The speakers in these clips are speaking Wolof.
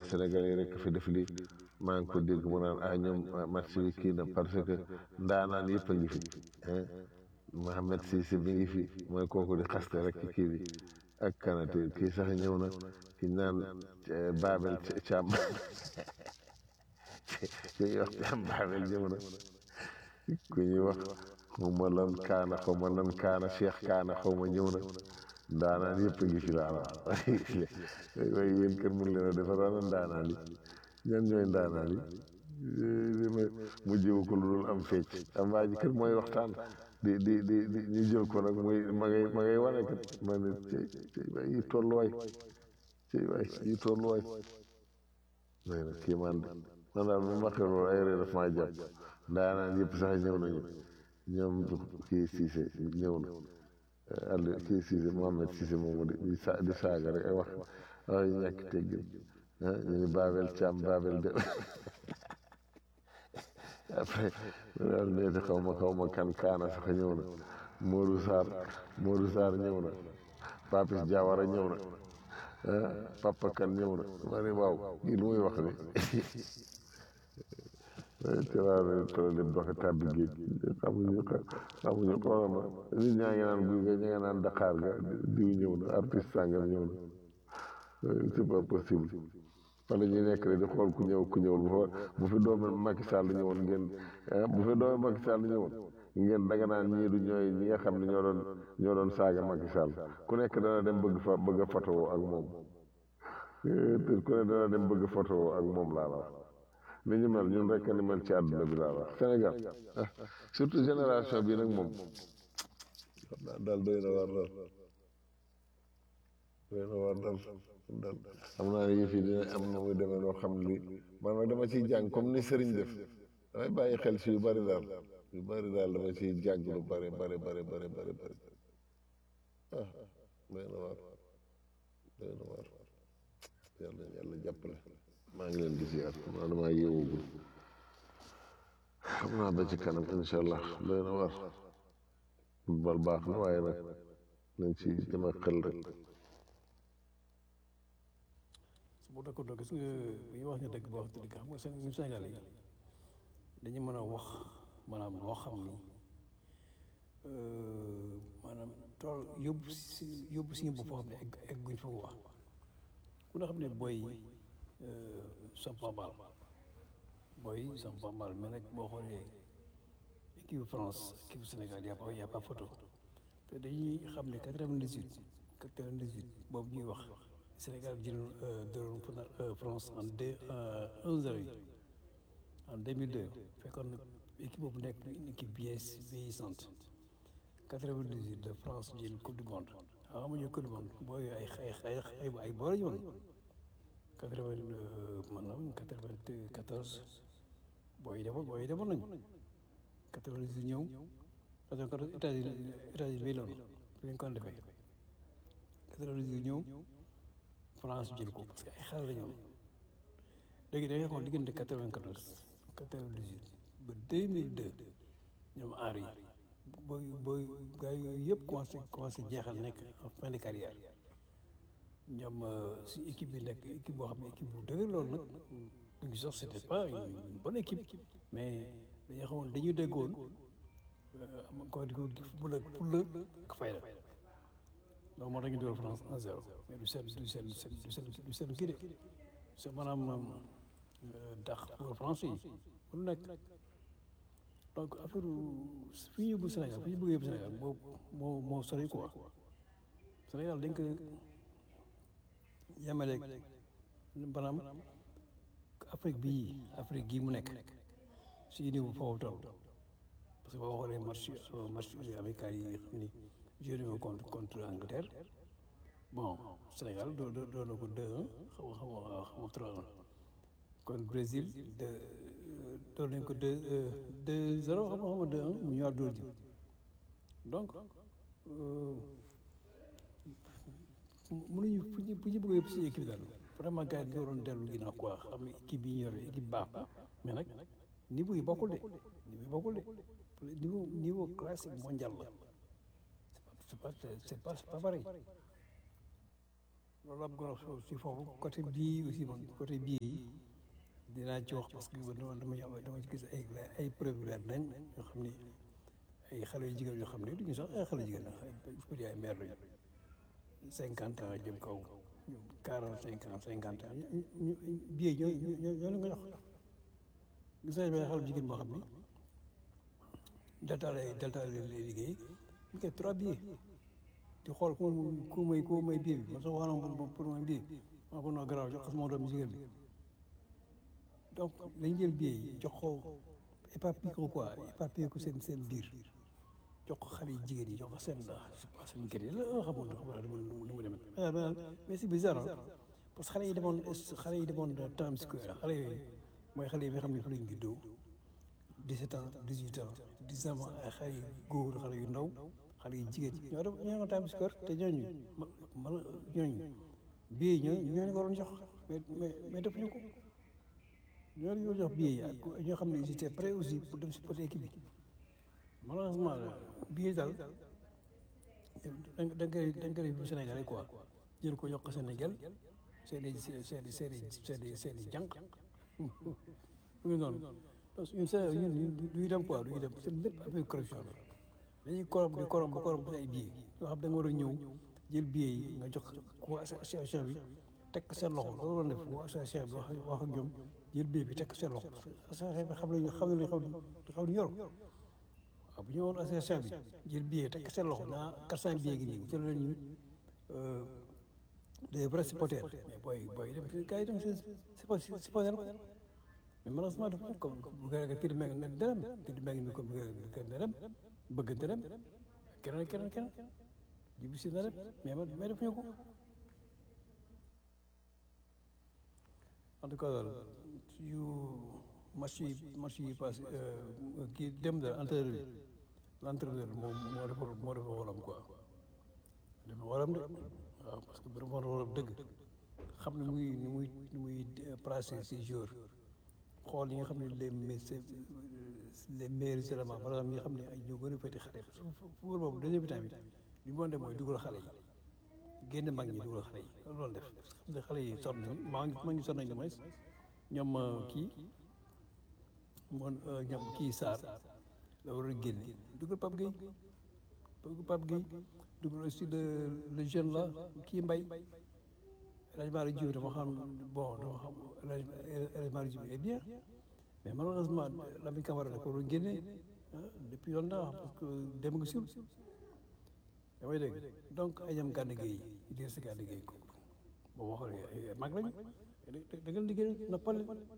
Sénégal yi rek fi def lii maa ngi ko dégg mu naan ah ñoom match bi kii na parce que ndaanaan yëpp a ngi fi Mohamed Cissé mi ngi fi mooy kooku di xaste rek ci kii bi ak kanate kii sax ñëw na ki naan Babel Thiam ku ñuy wax Thiam Babel ñëw na ku ñuy wax xaw ma lan kaana xaw ma lan kaana Cheikh kaana xaw ma ñëw na ndaanaan yëpp a ngi fi laa wax waaye yéen kër mun leen a defar ana ndaanaan yi ñan ñooy ndaanaan yi ma mujjewu ko lu dul am fecc am waa ji kër mooy waxtaan di di di di ñu jël ko nag muy ma ngay ma ngay wane kat ma ne cey cey waay yi tolluwaay cey waay yi tolluwaay may nag kii man man daal bu ma xew loolu ay ree daf maa jàpp ndaanaan yëpp sax ñëw nañu ñoom kii Cissé ñëw na àll kii Cissé Mohamed Cissé moomu di sa di saaga rek ay wax wax yu ñàkk teggin ah ñu ni Babel Thiam Babel de après daal neeti xaw ma xaw ma kan kaana sax ñëw na Modou Sarr Modou Sarr ñëw na Papis Diawara ñëw na ah Papa Kan ñëw na ma ne waaw kii lu muy wax ni tiraare tole doxe tàbbi géej xamuñu xamuñu xoolama nit ñaa ngi naan guy ga ña nga naan Dakar ga diw ñëw na artiste sàngam ñëw na c'est pas possible wala ñu nekk rek di xool ku ñëw ku ñëwul bu fa bu fi doomi Macky Sall ñëwoon ngeen bu fi doomi Macky Sall ñëwoon ngeen danga naan ñii du ñooy ñi nga xam ne ñoo doon ñoo doon saaga Macky Sall ku nekk dana dem bëgg fa bëgg a photo ak moom ku ne dana dem bëgg photo ak moom laa la wax ni ñu mel ñun rek ni mel ci àdduna bi laa wax Sénégal surtout génération bi nag moom daal doy na war daal doy na war daal daal xam naa ne yëf yi dina am na muy demee loo xam li man nag dama ciy jàng comme ni sëriñ def damay bàyyi xel si yu bari daal yu bari daal dama ciy jàng lu bari bari bari bari bari bari ah doy na war doy na war yàlla yàlla jàppale maa ngi leen di ziar xam naa damaa yeewugul xam naa ba ci kanam incha allah doy na war football baax na waaye nag nañ ci dem ak xel rek bu d'accord donc gis nga bu ñu wax nga dëgg boo wax dëgg xam nga seen ñun Sénégal yi dañu mën a wax maanaam loo xam ni maanaam tool yóbbu si yóbbu si bopp foo xam ne egg egguñ fa wax ku nga xam ne booy Sampambal booy Sampambal mais nag boo xoolee équipe France équipe Sénégal y a pas y a pas photo te dañuy xam ne quatre-vingt-dix-huit quatre-vingt-dix-huit boobu ñuy wax Sénégal jëloon dóoroon France en deux un zéro yi en deux mille deux fekkoon na équipe boobu nekk une équipe bien vieillissante quatre-vingt-dix-huit de France jël coupe du monde ah amuñu coupe du monde booy ay ay ay ay ay boor ñu woon quatre-vingt maanaam quatre-vingt-quatorze booy demoon booy demoon nañu quatre-vingt-dix ñëw quatre-vingt-quatorze États-Unis États-Unis bii loolu fi ñu ko defee quatre-vingt-dix ñëw France jël ko parce que ay xale la ñu léegi da ngay xool diggante quatre-vingt-quatorze quatre-vingt-dix-huit ba deux mille deux ñoom Henry booy booy gars yooyu yëpp commencé commencé jeexal nekk en fin de carrière ñoom si équipe bi nekk équipe boo xam ne équipe bu dëgër loolu nag ñu sax c'était pas une bonne équipe mais dañoo xamoon dañu déggoon am ko di ko pour la pour la ak fayda donc moo tax ñu dugal France 1-0 mais du seen du seen du seen du seen kii de c'est maanaam dax pour France yi lu nekk donc affaire fi ñu yóbbu Sénégal fi ñu bëgg yóbbu Sénégal moo moo moo sori quoi Sénégal dañ ko yemaleeg maanaam Afrique bii Afrique gii mu nekk si niveau foofu toll parce que boo xoolee match match amical yi xam ni joué nañu contre contre Angleterre bon Sénégal doo doo doo na ko 2-1 xaw ma xaw ma xaw ma 3-1 kon Brésil de doo nañ ko 2 2-0 xam nga xam nga 2-1 mu ñëwaat dóor ji donc mënuñu fu ñu fu ñu bëgg yëpp si équipe daal vraiment gars yi ñu waroon dellu ginnaaw quoi xam ne équipe bi ñu yor équipe baax na mais nag niveau yi bokkul de niveau yi bokkul de niveau niveau classique mondial la c'est pas c'est pas c'est pas pareil loolu am goro si foofu côté bii aussi man côté bii yi dinaa ci wax parce que dama dama dama ci gis ay ay preuve leer nañ yoo xam ni ay xale yu jigéen yoo xam ne duñu sax ay xale jigéen ay ay mère lañu cinquante ans jëm kaw quarante cinq ans cinquante ans ñu bii ñoo ñoo ñoo leen ko jox gis nañ benn xale jigéen boo xam ni delta lay delta lay liggéey ñu koy trois billets di xool ku ku may ku may billet bi man sax wax na pour may billet maa ko noo garaaw jox ko sama doom jigéen bi donc dañ jël billet yi jox ko éparpillé ko quoi éparpillé ko seen seen biir jox ko xale yi jigéen yi jox ko seen seen kër yi la xamul xamul nu mu demee mais c'est bizarre parce que xale yi demoon xale yi demoon Times Square xale yooyu mooy xale yi nga xam ne fa lañ juddoo 17 ans 18 ans 19 ans ay xale yu góor xale yu ndaw xale yu jigéen ñoo dem ñoo Times Square te ñooñu ma ñooñu bii ñoo ñooñu ko doon jox mais mais mais defuñu ko ñooñu ñoo jox bii yi ak ñoo xam ne ils étaient prêts aussi pour dem supporter équipe bi malheureusement bii daal da nga koy da nga koy bu Sénégal quoi jël ko yokk Sénégal seen i seen i seen i seen i seen i jànq mu ngi noonu parce que ñun Sénégal ñun duñu dem quoi duñu dem seen lépp affaire corruption la dañuy korom di korom ba korom ay billets yoo xam da nga war a ñëw jël billets yi nga jox ko association bi teg ko seen loxo loolu la def waa association bi wax wax ak ñoom jël billet bi teg ko seen loxo association bi xam nañu xam nañu xaw xaw ñu yor waaw bu ñu woon association bi jël billet teg ko seen loxo naa quatre cent billets gi nii jël nañu des vrais supporters mais booy booy dem gars yi dem si supporter mais malheureusement dafa comme bu gën a kii di mel ne dërëm kii di mel ni comme gën a dem bëggante dem keneen keneen keneen jibi si na dem mais man mais defuñu ko en tout cas daal yu match yi match yi passé kii dem da entraîneur bi l'entraîneur moom moo defa moo defa waram quoi dafa waram de waaw parce que dafa waram dëgg xam ne muy ni muy ni muy placé si jour xool yi nga xam ne les les meilleurs éléments par exemple ñi nga xam ne ay ñoo gën a féete xale football boobu deuxième temps bi li mu def mooy dugal xale yi génn mag ñi dugal xale yi loolu def xam ne xale yi sonn nañu maa ngi maa ngi sonn nañu mooy ñoom kii moom ñoom kii Sarr la war a génne dugal Pape Gueye dugal Pape Gueye dugal aussi le le jeune là kii Mbaye El Hadj Malick Diouf dama xam bon dama xam El Hadj Malick Diouf est bien mais malheureusement Lamine Camara da ko war a génne depuis longtemps parce que dem nga sur damay dégg donc ay ñoom Gana Gueye Idrissa Gana Gueye ko boo waxee mag lañu da ngeen liggéey noppal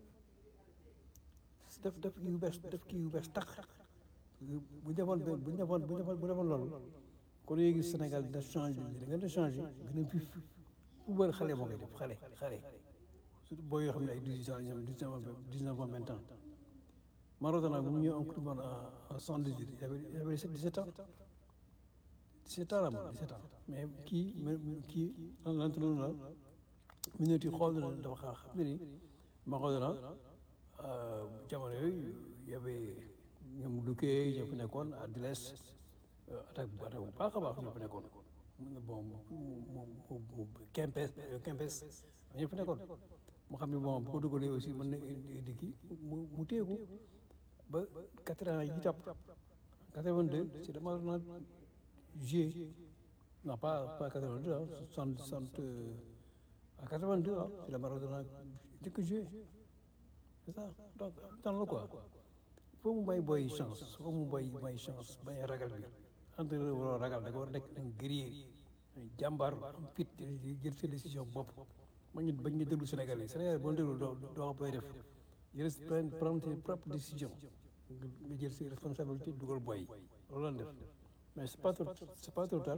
def def kii yu bees def kii yu bees tax bu defoon bu defoon bu defoon bu defoon loolu kon léegi Sénégal dina changé da ngeen di changé gën a vif football xale moo koy def xale xale surtout booy yoo xam ne ay dix-huit ans ñoom dix-neuf ans vingt ans Maradona bu mu ñëw en coupe du monde en soixante-dix-huit il avait il avait dix-sept ans dix-sept ans la moom dix-sept ans mais kii kii l'entraîneur la minute yi xool na dafa xaar xam ne ni Maradona jamono yooyu y avait ñoom Luque ñoo fi nekkoon Ardiles attaque bu attaque bu baax a baax ñoo fi nekkoon bon mu Kempes Kempes ñoo fi nekkoon mu xam ne bon bu ko dugalee aussi mën na indi kii mu mu téye ko ba quatre ans yi topp quatre-vingt-deux c'est dama na joué non pas pas quatre-vingt-deux ah soixante soixante à quatre-vingt-deux ah c'est la Maradona njëkk a joué c'est ça donc temps la quoi foo mu may boy chance foo mu boy may chance bañ a ragal bi entraîneur waroo ragal da nga war a nekk un guerrier jàmbaar am fit jël sa décision bopp ma ñu bañ ñu déglu Sénégal yi Sénégal boo déglu doo doo xam booy def jël prendre tes propres décisions nga jël ses responsabilités dugal boy yi loolu la def mais c'est pas trop c'est pas trop tard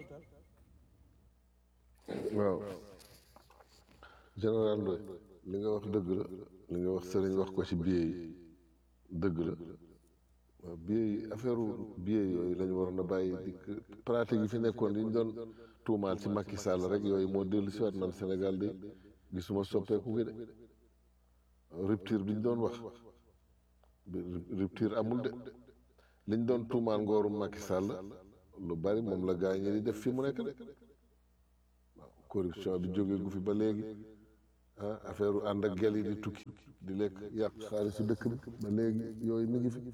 waaw général Ndoye li nga wax dëgg la li nga wax sëriñ wax ko ci billet yi dëgg la waaw billet yi affaire billet yooyu lañu waroon a bàyyi di pratique yi fi nekkoon yi ñu doon tuumaal ci Macky Sall rek yooyu moo dellu si waat man Sénégal de gisuma soppeeku gi de rupture bi ñu doon wax rupture amul de li ñu doon tuumaal ngooru Macky Sall lu bari moom la gaa ñi di def fii mu nekk de corruption bi jógee gu fi ba léegi ah affaire u ànd ak gel yi di tukki di lekk yàq xaalis si dëkk bi ba léegi yooyu mi ngi fi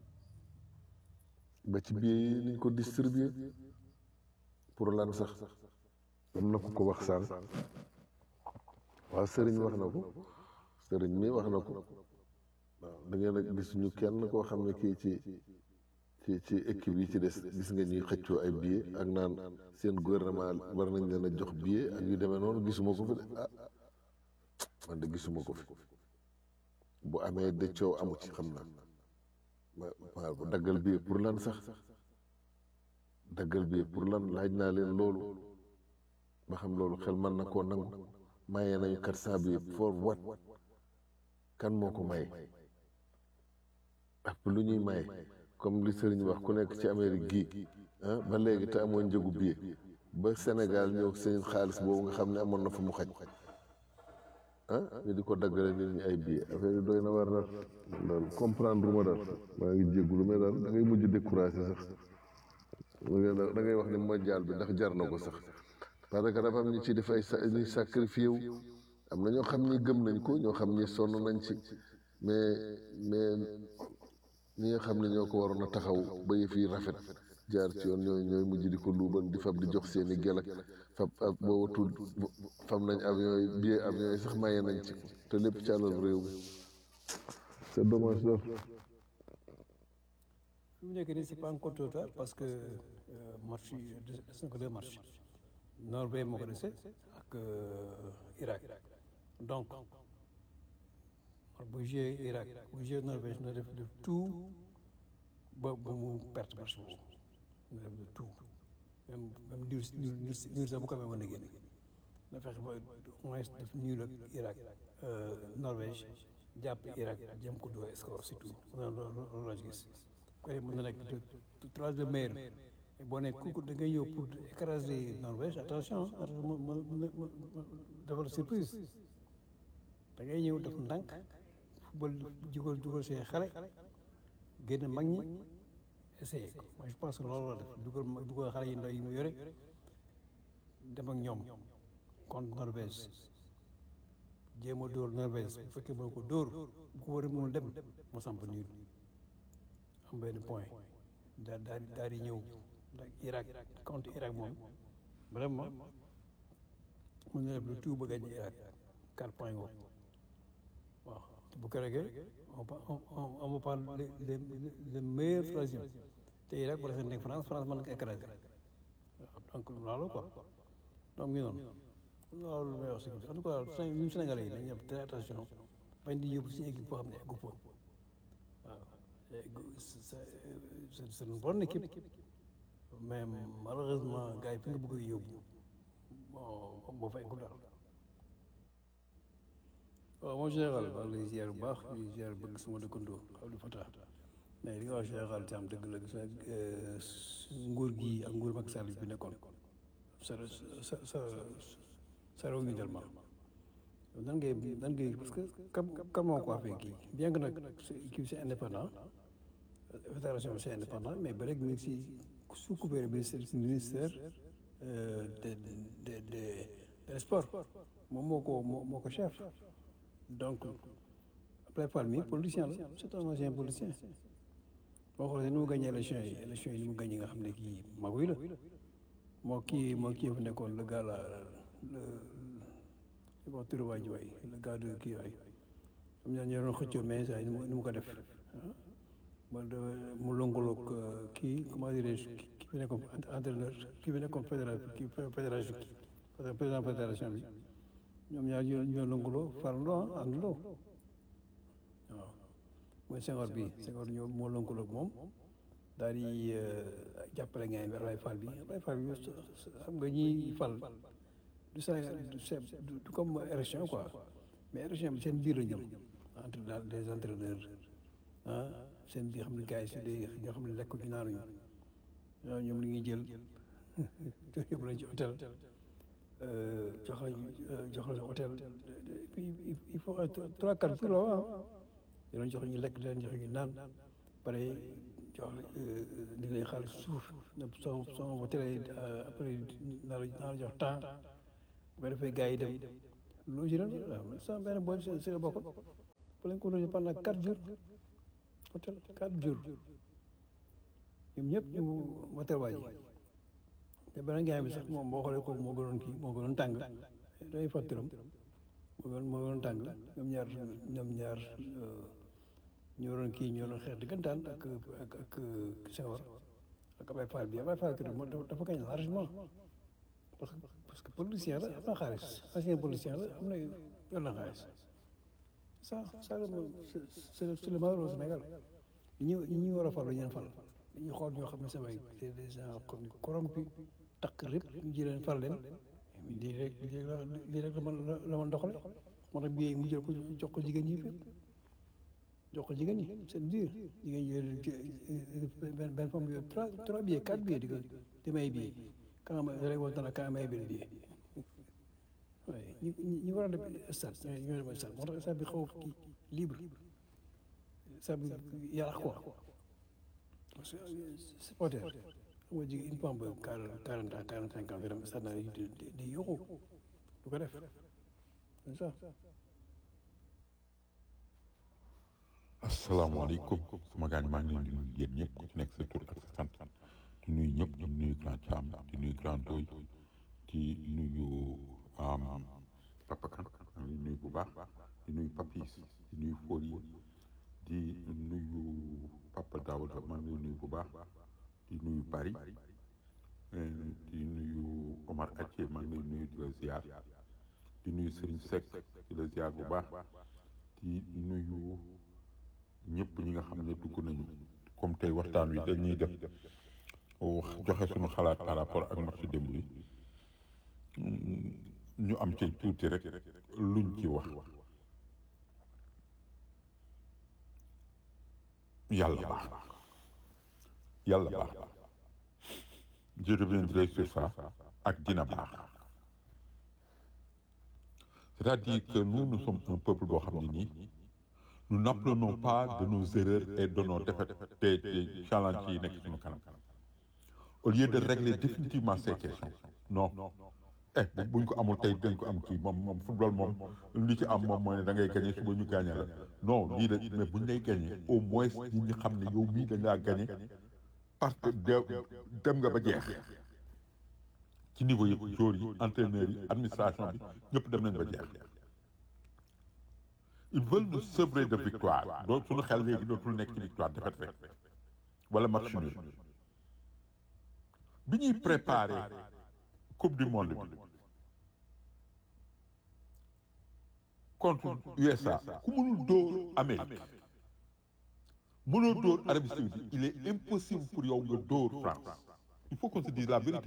ba ci biir yi niñ ko distribuer pour lan sax am na ku ko wax sànq waaw sëriñ wax na ko sëriñ mi wax na ko waaw da ngeen a gis ñu kenn koo xam ne kii ci ci ci équipe yi ci des gis nga ñuy xëccoo ay billet ak naan seen gouvernement war nañ leen a jox billet ak yu demee noonu gisuma ko fi de ah man de gisuma ko fi bu amee de coow amu ci xam naa waaw bu daggal billet pour lan sax daggal billet pour lan laaj naa leen loolu ba xam loolu xel mën na koo nangu maye nañu quatre cent billets for what kan moo ko maye ak lu ñuy maye comme li sëriñ wax ku nekk ci Amérique gii ah ba léegi te amoon njëgu billet ba Sénégal ñëw seen xaalis boobu nga xam ne amoon na fa mu xaj ah ñu di ko daggale nit ñi ay billet affaire yi doy na war daal daal comprendre ma daal maa ngi jéggulu mais daal da ngay mujj découragé sax da ngay wax ni mondial bi ndax jar na ko sax parce que dafa am ñu ci def ay sa ñuy sacrifié wu am na ñoo xam ni gëm nañ ko ñoo xam ni sonn nañ ci mais mais ñi nga xam ne ñoo ko waroon a taxaw ba yëf yi rafet jaar ci yoon ñooy ñooy mujj di ko luubal di fab di jox seen i gel ak fab ak boo watul fab nañ avion yi billet avion yi sax maye nañ ci te lépp ci àlal réew mi c'est dommage lool. fi mu nekk nii c'est pas encore trop tard parce que match yi des na ko deux matchs Norvège moo ko dese ak Irak donc bu joué Irak bu joué Norvège na def de tout ba ba mu perte match boobu na def de tout même même niir niir niir sax bu ko amee mën a génn na fexe ba au moins def niir ak Irak Norvège jàpp Irak jëm ko doo score surtout loolu loolu la gis koy mën na nekk trois de meilleur boo nekk kooku da ngay ñëw pour écraser Norvège attention defal surprise da ngay ñëw def ndànk football jugal jugal see xale génn mag ñi essayé ko moi je pense que loolu la def dugal dugal xale yi ndaw yi mu yore dem ak ñoom contre Norvège jéem a dóor Norvège bu fekkee moo ko dóor bu ko war a mënul dem mu samp niir am benn point daal daal daal di ñëw ndax Irak contre Irak moom vraiment mën na def le tout ba gagné Irak quatre points ngoo waaw bu ko regee on on on parle le le meilleur troisième te Irak bu defee nekk France France mën na ko écraser donc loolu quoi donc ñu noonu loolu may wax si en tout cas ñun Sénégalais yi dañuy def très attention bañ di yóbbu si équipe boo xam ne eggu fa waaw c'est une bonne équipe mais malheureusement gars yi fi nga bëgg a yóbbu bon boo fa eggul daal waaw mon général maa ngi lay ziar bu baax di ziar bëgg sama dëkkandoo Abdou Fatah mais li nga wax général ci am dëgg la gis nga nguur gi ak nguur Macky Sall bi nekkoon sa sa sa sa réew mi tellement nan ngay nan ngay parce que kam kam moo ko affaire kii bien que nag kii c'est indépendant fédération c'est indépendant mais ba léegi ñu ngi si sous couvert ministère ministère de de de de sport moom moo ko moo ko chef donc après Fall mi politicien la c'est un ancien politicien boo xoolee ni mu gagné élection yi élection yi ni mu gagné nga xam ne kii maguy la moo kii moo kii fa nekkoon le gars là le li ma turu waa ji waay le gars de kii waay am na ñu doon xëccoo mais saa ni mu ko def mu lëngaloog kii comment dirais-je kii fi nekkoon entraîneur kii fi nekkoon fédération kii fédération kii président fédération bi ñoom ñaar ñoo ñoo lëngaloo farandoo àndandoo waaw mooy Senghor bi Senghor ñoo moo lëngaloog moom daal di jàppale ngeen bi Ablaye Fall bi Ablaye Fall bi xam nga ñi fal du Sénégal du du comme élection quoi mais élection bi seen biir la ñoom entre daal des entraîneurs ah seen biir xam ne gars yi si des ñoo xam ne lekk ñu naanuñu ñoom li ñuy jël yóbbu lañ ci hôtel jox lañ jox lañ hôtel il faut trois quatre jours waaw di leen jox ñu lekk di leen jox ñu naan pare jox di leen xaalis suuf soo soo hôtel après naa la naa la jox temps bu ko defee gars yi dem loger leen waaw sama benn boy si si la bokkoon bu leen ko loger pendant quatre jours hôtel quatre jours ñoom ñëpp ñu motel waa ji te beneen gars bi sax moom boo xoolee kooku moo gënoon kii moo gënoon tàng day fàttiram moo gënoon moo gënoon tàng ñoom ñaar ñoom ñaar ñoo doon kii ñoo doon xeex diggantaan ak ak ak Senghor ak Ablaye Fall bi Ablaye Fall moo dafa gañ largement parce que parce que politicien la am na xaalis ancien politicien la am na yor na xaalis ça ça c'est c'est le malheur au Sénégal ñi ñi war a fal ñu leen fal dañuy xool ñoo xam ne samay c'est des gens corrompus takk rek ñu ji leen fal leen lii rek lii rek la man la man doxale moo tax bii mu jël ko jox ko jigéen ñi fépp jox ko jigéen ñi c'est dur jigéen ñi benn benn femme bi trois trois billets quatre billets di ko di may billet quand ma rek wax dana quand may benn billet waaye ñi ñi war a def stade ñoo dem stade moo tax stade bi xaw kii libre stade bi yarax quoi parce que supporter xam nga jigéen une femme ba quarante ans quarante cinq ans fi dem stade naa di di yokku du ko def c'est ça asalaamaaleykum sama gaañ maa ngi leen di nuyu yéen ñëpp ku ci nekk sa tur ak sa sant di nuyu ñëpp di nuyu grand Thiam di nuyu grand Doy di nuyu Papa Kan maa ngi nuyu bu baax di nuyu Papis di nuyu Folie di nuyu Papa Daouda maa ngi nuyu bu baax di nuyu Bari di nuyu Omar Athie maa ngi nuyu di la ziar di nuyu Serigne Seck di la ziar bu baax di nuyu. ñëpp ñi nga xam ne dugg nañu comme tey waxtaan wi dañuy def joxe suñu xalaat par rapport ak match démb bi ñu am ci tuuti rek luñ ci wax yàlla baax yàlla baax je reviendrai sur ça ak dina baax c'est-à-dire que nous nous sommes un peuple boo xam ne nii nous n'apprenons pas de nos erreurs et de nos défaites des des challenges yi nekk suñu kanam au lieu de régler définitivement ces questions non eh buñ ko amul tey dañ ko am kii moom moom football moom li ci am moom mooy ne da ngay gagné suba ñu gagné la non lii la mais buñ lay gagné au moins nit ñi xam ne yow mii dañ laa gagné parce que dem nga ba jeex ci niveau yëpp joueurs yi entraîneurs yi administration bi ñëpp dem nañ ba jeex ils veulent nous sevrer de victoire doo suñu xel léegi dootul nekk ci victoire défaite rek wala match nul bi ñuy préparé coupe du monde bi contre USA ku mënul dóor Amérique mënoo dóor Arabie Saoudite il est impossible pour yow nga dóor France il faut qu'on se dise la vérité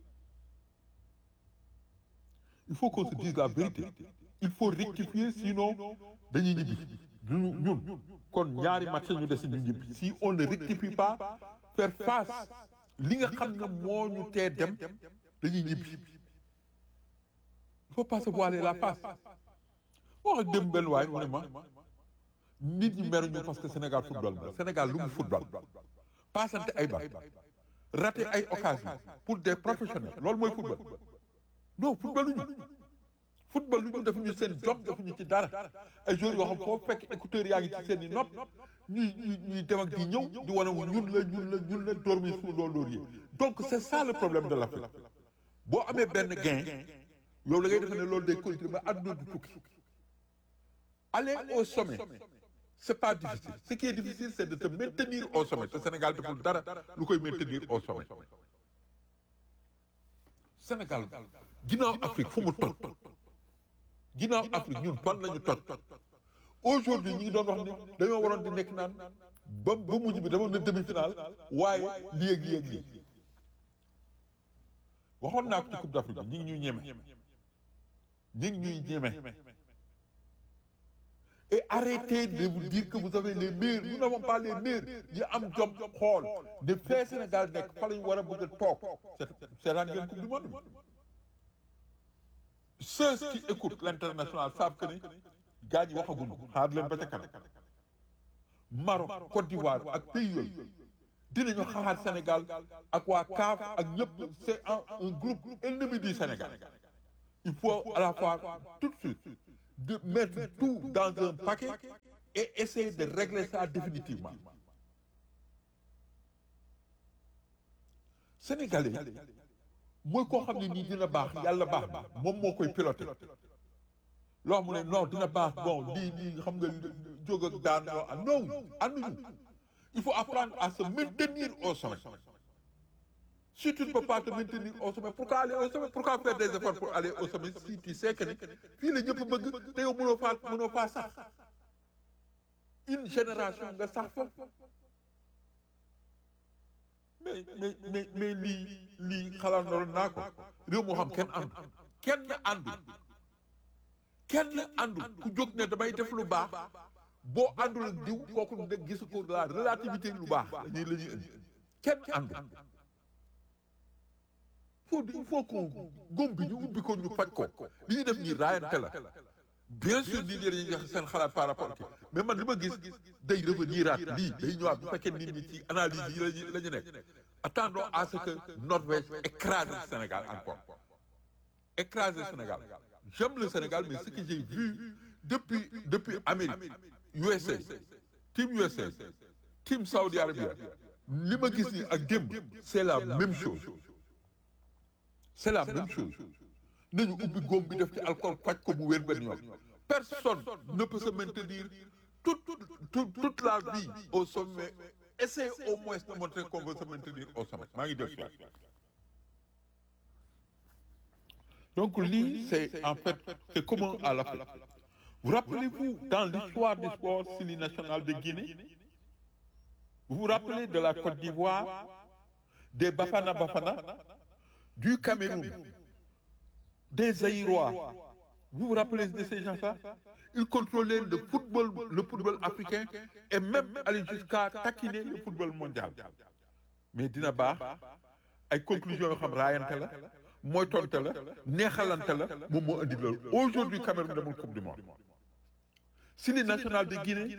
il faut qu'on se dise la vérité il faut rectifier sinon dañuy ñibbi ñun ñun kon ñaari match ñu des ñu ñibbi si on ne rectifie pas faire face li nga xam ne moo ñu tee dem dañuy ñibbi il faut pas se voiler la face wax ak dem benn waay mu ne ma nit ñi meruñu parce que Sénégal football la Sénégal lu mu football passante ay bal raté ay occasion pour des professionnels loolu mooy football non football lu ñu football lu ñu def ñu seen job def ñu ci dara ay joueurs yoo xam foo fekk écouteurs yaa ngi ci seen i nopp ñuy ñuy ñuy dem ak di ñëw di wane wu ñun la ñun la ñun la dormi sous nos lauriers donc c'est ça le problème de l'Afrique boo amee benn gain yow la ngay defe ne loolu day continuer ba àdduna du tukki aller au sommet c'est pas difficile ce qui est difficile c'est de te maintenir au sommet te Sénégal deful dara lu koy maintenir au sommet Sénégal ginnaaw Afrique fu mu toj ginnaaw Afrique ñun fan lañu toj aujourd'hui ñi ngi doon wax ni dañoo waroon di nekk naan ba ba mujj bi dama na demi-finale waaye lii ak lii ak lii waxoon naa ko ci Coupe d'Afrique bi ñi ngi ñuy ñeme ñi ngi ñuy ñeme et arrêtez de vous dire que vous avez les meilleurs nous n'avons pas les meilleurs yi am jom xool de fee Sénégal nekk fa lañu war a bëgg a toog seetaan ngeen Coupe du monde bi ceux qui écoutent l'international savent que ni gars ñi waxaguñu xaar leen ba ca kanam Maroc Côte d'Ivoire ak pays yooyu dinañu xaar Sénégal ak waa CAF ak ñëpp c'est un un groupe ennemi du Sénégal il faut à la fois tout de suite de mettre tout dans un paquet et essayer de régler ça définitivement sénégalais mooy koo xam ne nii dina baax yàlla baax na moom moo koy piloté loo mu ne non dina baax bon lii lii xam nga jóg ak daan non non ànduñu il faut apprendre à se maintenir au sommet si tu ne peux pas te maintenir au sommet pourquoi aller au sommet pourquoi faire des efforts pour aller au sommet si tu sais que ni fii la ñëpp bëgg te yow mënoo faa mënoo faa sax une génération nga sax fa mais mais mais mais lii lii xalaat naa ko réew moo xam kenn àndu kenn àndu kenn àndu ku jóg ne damay def lu baax boo àndul ak diw kooku ne gisu ko la relativité lu baax lañuy la ñuy indi kenn àndu faut il faut qu'on góom bi ñu ubbi ko ñu faj ko li ñu def nii raayante la bien sûr nit ñi dañuy wax seen xalaat par rapport ki mais man li ma gis day revenir aat lii day ñëwaat bu fekkee nit ñi ci analyse yi lañu la ñu nekk attendons à ce que Norvège écrase le Sénégal encore écrase le Sénégal j'aime le Sénégal mais ce que j'ai vu depuis depuis Amérique USA team USA team Saudi Arabia li ma gis nii ak démb c'est la même chose c'est la même chose nañu ubbi góom bi def ci alcool faj ko mu wér benn yoon personne ne peut se maintenir toute toute toute la vie au sommet essayez au moins de montrer qu'on veut se maintenir au sommet maa ngi def soit donc lii c'est en fait c'est commun à l'Afrique vous rappelez-vous dans l'histoire du sport Sili national de Guinée vous vous rappelez de la Côte d'Ivoire des Bafana Bafana du Cameroun des Zaïrois vous vous rappelez de ces gens-là ils contrôlaient le football le football africain et même aller jusqu'à taquiner le football mondial mais dina baax ay conclusions yoo xam raayante la mooy tonte la neexalante la moom moo indi loolu aujourd'hui Cameroun demul coupe du monde Sili national de Guinée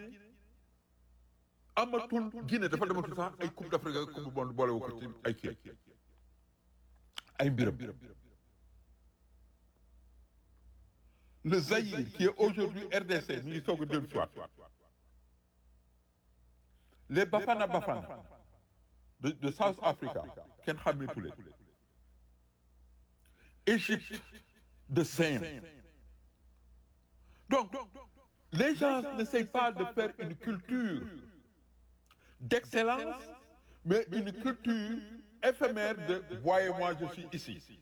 amatul Guinée dafa dematul sax ay coupe d'Afrique ak coupe du monde boole wu ko ci ay kii ay mbiram le Zaïre qui est aujourd'hui RDC ñu ngi soog a dellu soit les Bafana Bafana de de South Africa kenn xàmmeetu leen Égypte de Saint donc les gens n'essayent pas de faire une culture d'excellence mais une culture éphémère de voyez-moi je suis ici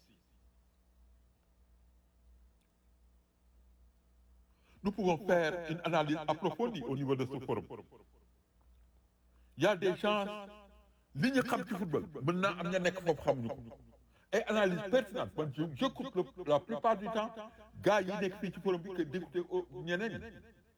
nous pouvons faire une analyse approfondie au niveau de ce forum il y a des gens li ñu xam ci football mën naa am ña nekk foofu xamuñu ko ay analyse pertinente man je j'écoute la plupart du temps gars yi nekk fii ci forum bi que d'écouter ñeneen ñi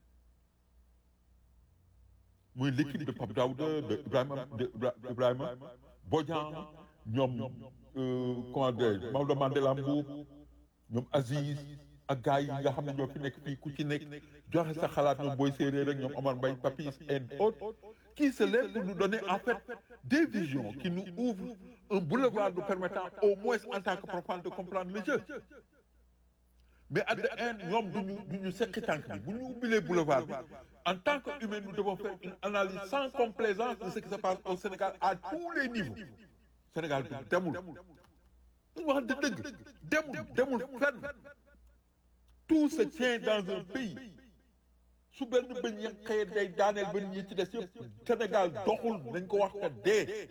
muy l'équipe de Pape Daouda de Ibrahima de Ibrahima Bodian ñoom comment dire Maodo Mandela Mbuub ñoom Aziz ak gars yi nga xam ne ñoo fi nekk fii ku ci nekk joxe sa xalaat ñoom Boy Séeréer ak ñoom Omar Mbaye Papis et autres qui se lèvent pour nous donner en fait des visions qui nous ouvrent un boulevard nous permettant au moins en tant que profane de comprendre le jeu mais at the end ñoom duñu duñu sekki tànk bi bu ñu ubbilee boulevard bi en tant que humain nous devons faire une analyse sans complaisance de ce qui se passe au Sénégal à tous les niveaux Sénégal bi demul ñu wax de dëgg demul demul fenn tout se tient dans un pays su benn bëñ ya xëye day daaneel ba ñi ci des yëpp Sénégal doxul nañ ko wax ka dee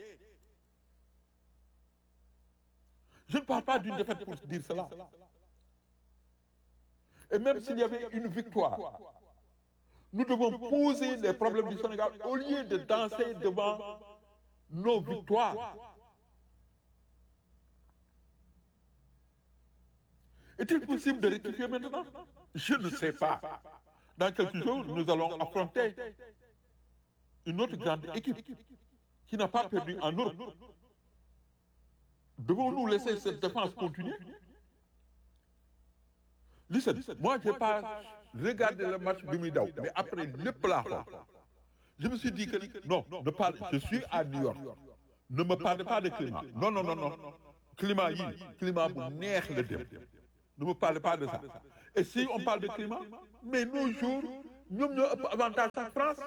je ne parle pas d'une défaite pour dire cela et même s'il y avait une victoire nous devons poser les problèmes du Sénégal au lieu de danser devant nos victoires est-il possible de rectifier maintenant je ne sais pas dans quelques jours nous allons affronter une autre grande équipe qui n'a pas perdu en Europe devons-nous laisser cette défense continuer listen moi j'ai pas regardé le match bi muy daw mais après lépp laa xool je me suis dit que non ne parle je suis à New York ne me parlez pas de climat non non non non climat yi climat bu neex la dem ne me parlez pas de ça et si on parle de climat mais nos jours ñoom ñoo ëpp avantage en France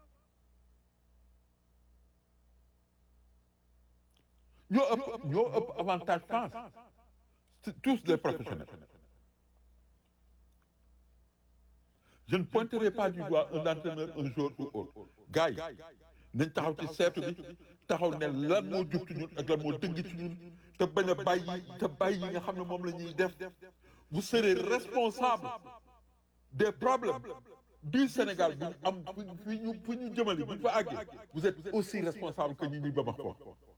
ñoo ëpp ñoo ëpp avantage France C'est tous des professionnels je ne pointerai pas du doigt un entraîneur un jour ou autre gars yi nañ taxaw ci seetu bi taxaw ne lan moo jub ci ñun ak lan moo dëng ci ñun te bañ a bàyyi te bàyyi yi nga xam ne moom la ñuy def vous serez responsable des problèmes du Sénégal bu ñu am fi ñu fi ñu jëmale bu ñu fa àggee vous êtes aussi responsable que ñi ñuy Bamako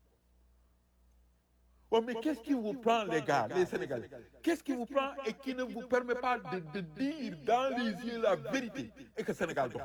Ouais, mais qu'est-ce qui vous prend, les gars, les Sénégalais Qu'est-ce qui vous prend et qui ne vous permet pas de, de dire dans les yeux la vérité et que Sénégal doit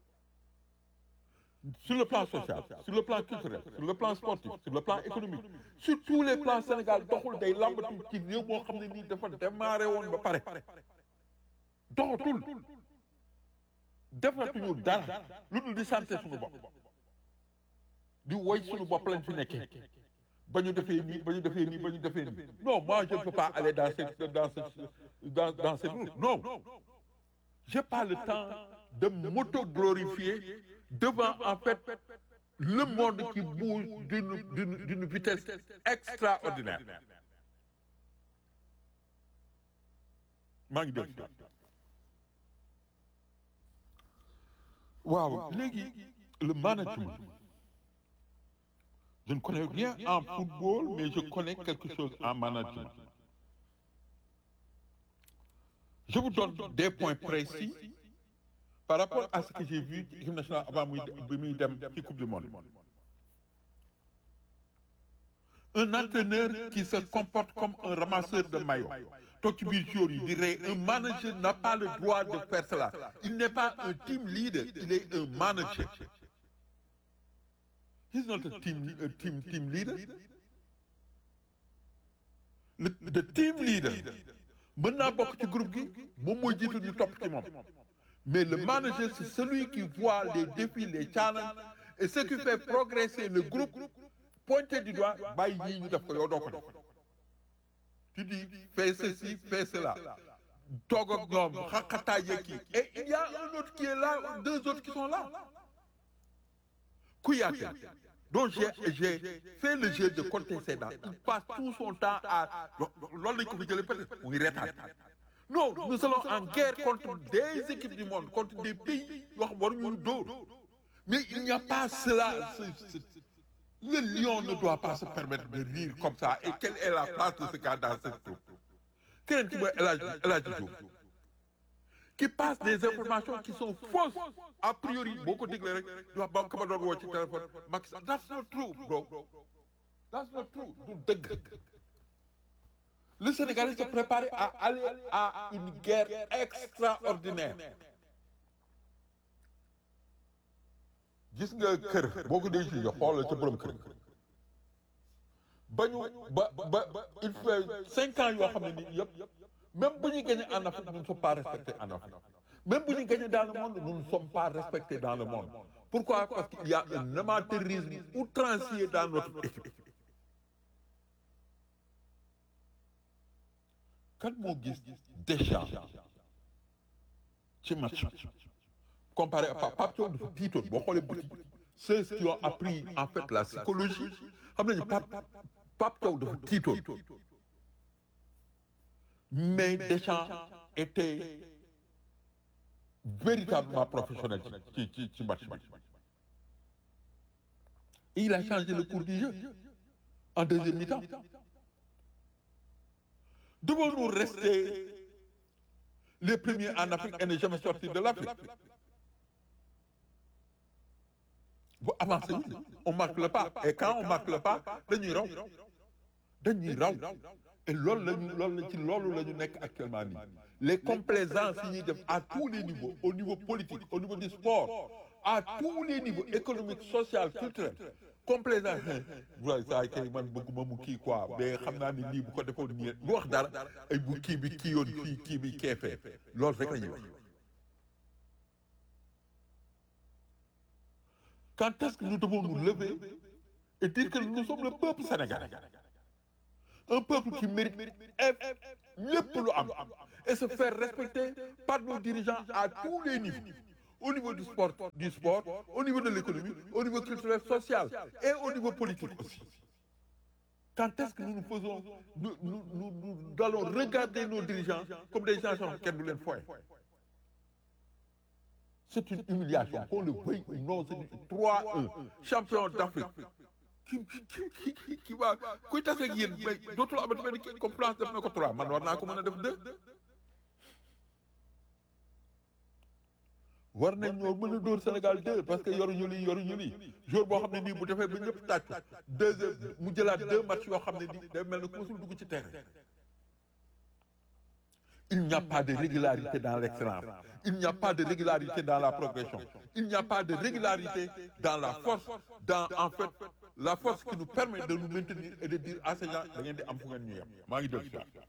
Sur le plan social, sur le plan culturel, sur le plan sportif, sur le plan économique, sur tous les plans Sénégal doxul day lambatu ci réew moo xam ne nii dafa démarré woon ba pare doxatul defatuñu dara lu dul di santé suñu bopp di woy suñu bopp lañ fi nekkee ba ñu defee nii ba ñu defee nii ba ñu defee nii non moi je ne peux pas aller dans cette dans cette dans dans cette route non j'ai pas le temps de m'auto-glorifier devant en fait le monde qui bouge d'une d'une d'une vitesse extraordinaire maa ngi dégg waaw léegi le management Je ne connais rien en football, mais je connais quelque chose en management. Je vous donne des points précis par rapport à ce que j'ai vu l'équipe nationale avant de muy dem ci Coupe du Monde. Un entraîneur qui se comporte comme un ramasseur de maillots. toog ci biir jour yi di rey un manager n'a pas le droit de faire cela. Il n'est pas un team leader, il est un manager. He's not a team, a team, team leader. Le, the team leader mën naa bokk ci groupe gi moom mooy jiitu ñu topp ci moom mais le manager c'est celui qui voit les défis les challenges et ce qui fait progresser le groupe pointer du doigt bàyyi ñii ñu def ko yow doo ko def tu dis fais ceci fais cela toog ak ñoom xaqataay yeeg kii et il y a un autre qui est là deux autres qui sont là Kouyaté donc j'ai j'ai fait le jeu de contester dans il passe tout son temps à loolu lañ ko fi jëlee peut-être mu ngi reetaan non nous allons en guerre contre des équipes du monde contre des pays yoo xam waruñu dóor mais il n'y a pas cela le lion ne doit pas se permettre de rire comme ça et quelle est la place de ce gars dans cette troupe keneen ki mooy El Hadj El Hadj Diouf qui passe des informations qui sont fausses a priori boo ko déglee rek di wax ba ka ma doon woo ci téléphone Macky Sall that's not true bro that's not true du dëgg le Sénégalais se prépare à aller à une guerre extraordinaire gis nga kër boo ko dee ci xoolal ca borom kër ba ñu ba ba il fait cinq ans yoo xam ne nii yëpp même bu ñu gagné en Afrique nous ne sommes pas respectés en Afrique même bu ñu gagné dans le monde nous ne sommes pas respectés dans le monde pourquoi parce qu'il y a un amateurisme outrancier dans notre équipe kan moo gis Deschamps ci match comparé à Pape Thiaw dafa tiitoon boo xoolee bëti ceux qui ont appris en fait la psychologie xam nañu Pape Pape Thiaw dafa tiitoon mais Deschamps était véritablement professionnel ci ci ci match bi et il a changé le cours du jeu en deuxième mi-temps devons-nous rester les premiers en Afrique et ne jamais sortir de l'Afrique bu avancé on marque le pas et quand on marque le pas dañuy raw dañuy raw et loolu lañu loolu la ci loolu la ñu nekk actuellement nii les complaisances yi ñuy def à tous les niveaux au niveau politique au niveau du sport à tous les niveaux économique social culturel complaisance waaye saa kay man bëgguma mu kii quoi mais xam naa ni lii bu ko defoon nii lu wax dara ay bu kii bi kii yoon fii kii bi keefee loolu rek la ñuy wax quand est-ce que nous devons nous lever et dire que nous sommes le peuple sénégalais un peuple qui mérite lépp lu am et se faire respecter par nos dirigeants à tous les niveaux au niveau du sport du sport au niveau de l'économie au niveau culturel social et au niveau politique aussi quand est-ce que nous nous faisons nous nous nous nous allons regarder nos dirigeants comme des gens yoo xam kenn du leen foye c'est une humiliation qu'on le veuille ou non c'est 3-1 champion d'Afrique ki ki ki ki waa kuy tase ak yéen mais dootul amati benn kii comme France def na ko 3 man war naa ko mën a def 2 war nañ ñoo mën a dóor Sénégal 2 parce que yoruñu lii yoruñu lii jour boo xam ne nii bu defee ba ñëpp tàcc deux mu jëlaat deux matchs yoo xam ne nii day mel ne ku musul dugg ci terrain il n'y a pas de régularité dans l'excellence il n'y a pas de régularité dans la progression il n'y a pas de régularité dans la force dans en fait la force qui nous permet de nous maintenir et de dire à ces gens da ngeen di am fu ngeen ñu yem maa ngi dellu si waat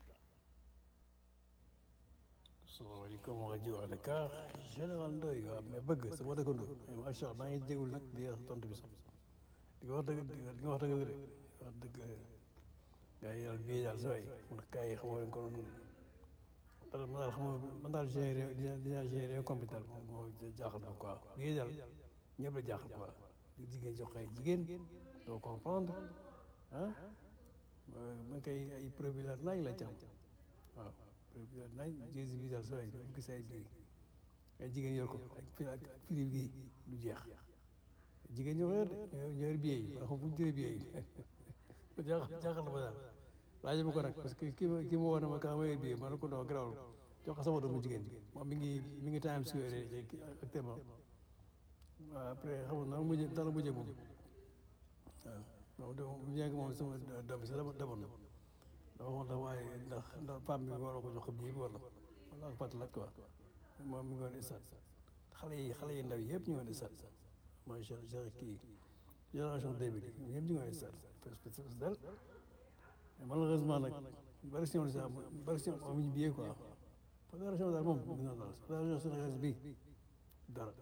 salaamaaleykum wa rajo Dakar général Ndoye waaw mais bëgg sama dëkkandoo macha allah maa ngi déglu nag di tontu bi sax di nga wax dëgg di nga wax dëgg de wax dëgg gars yi daal bii daal sooy mun gars yi xamoo leen ko noonu man daal xam man daal gérer dina dina gérer computer moom moo jaaxal na quoi bii daal ñëpp la jaaxal quoi di jigéen jox ay jigéen doo comprendre ah man kay ay preuve la naaj la cam waaw naaj jési bi daal sooy dafa gis ay bii ay jigéen yor ko ak fi ak firi bi du jeex jigéen ñoo yor de ñoo yor billet yi xam fu ñu jëlee billet yi jaaxal jaaxal na ma daal laaj ma ko nag parce que kii ma kii ma woon na ma kaa ma yor billet ma ne ko non garaawul jox ko sama doomu jigéen bi moom mi ngi mi ngi Times Square actuellement waaw après xam nga nan mujjee nan la mujjee moom waaw donc bu njëkk moom sama doom bi sax dama demoon na dama waxoon la waaye ndax ndax femme bi war ko jox ko bii wala wala ak pat la quoi moom mi ngi woon isat xale yi xale yi ndaw yi yëpp ñu ngi woon isat mooy genre kii génération deux bi ñëpp ñu ngi woon isat parce que dal malheureusement nag bari si ñoom sax bari si ñoom amuñu billet quoi fédération daal moom mi ngi noonu daal fédération sénégalaise bi dara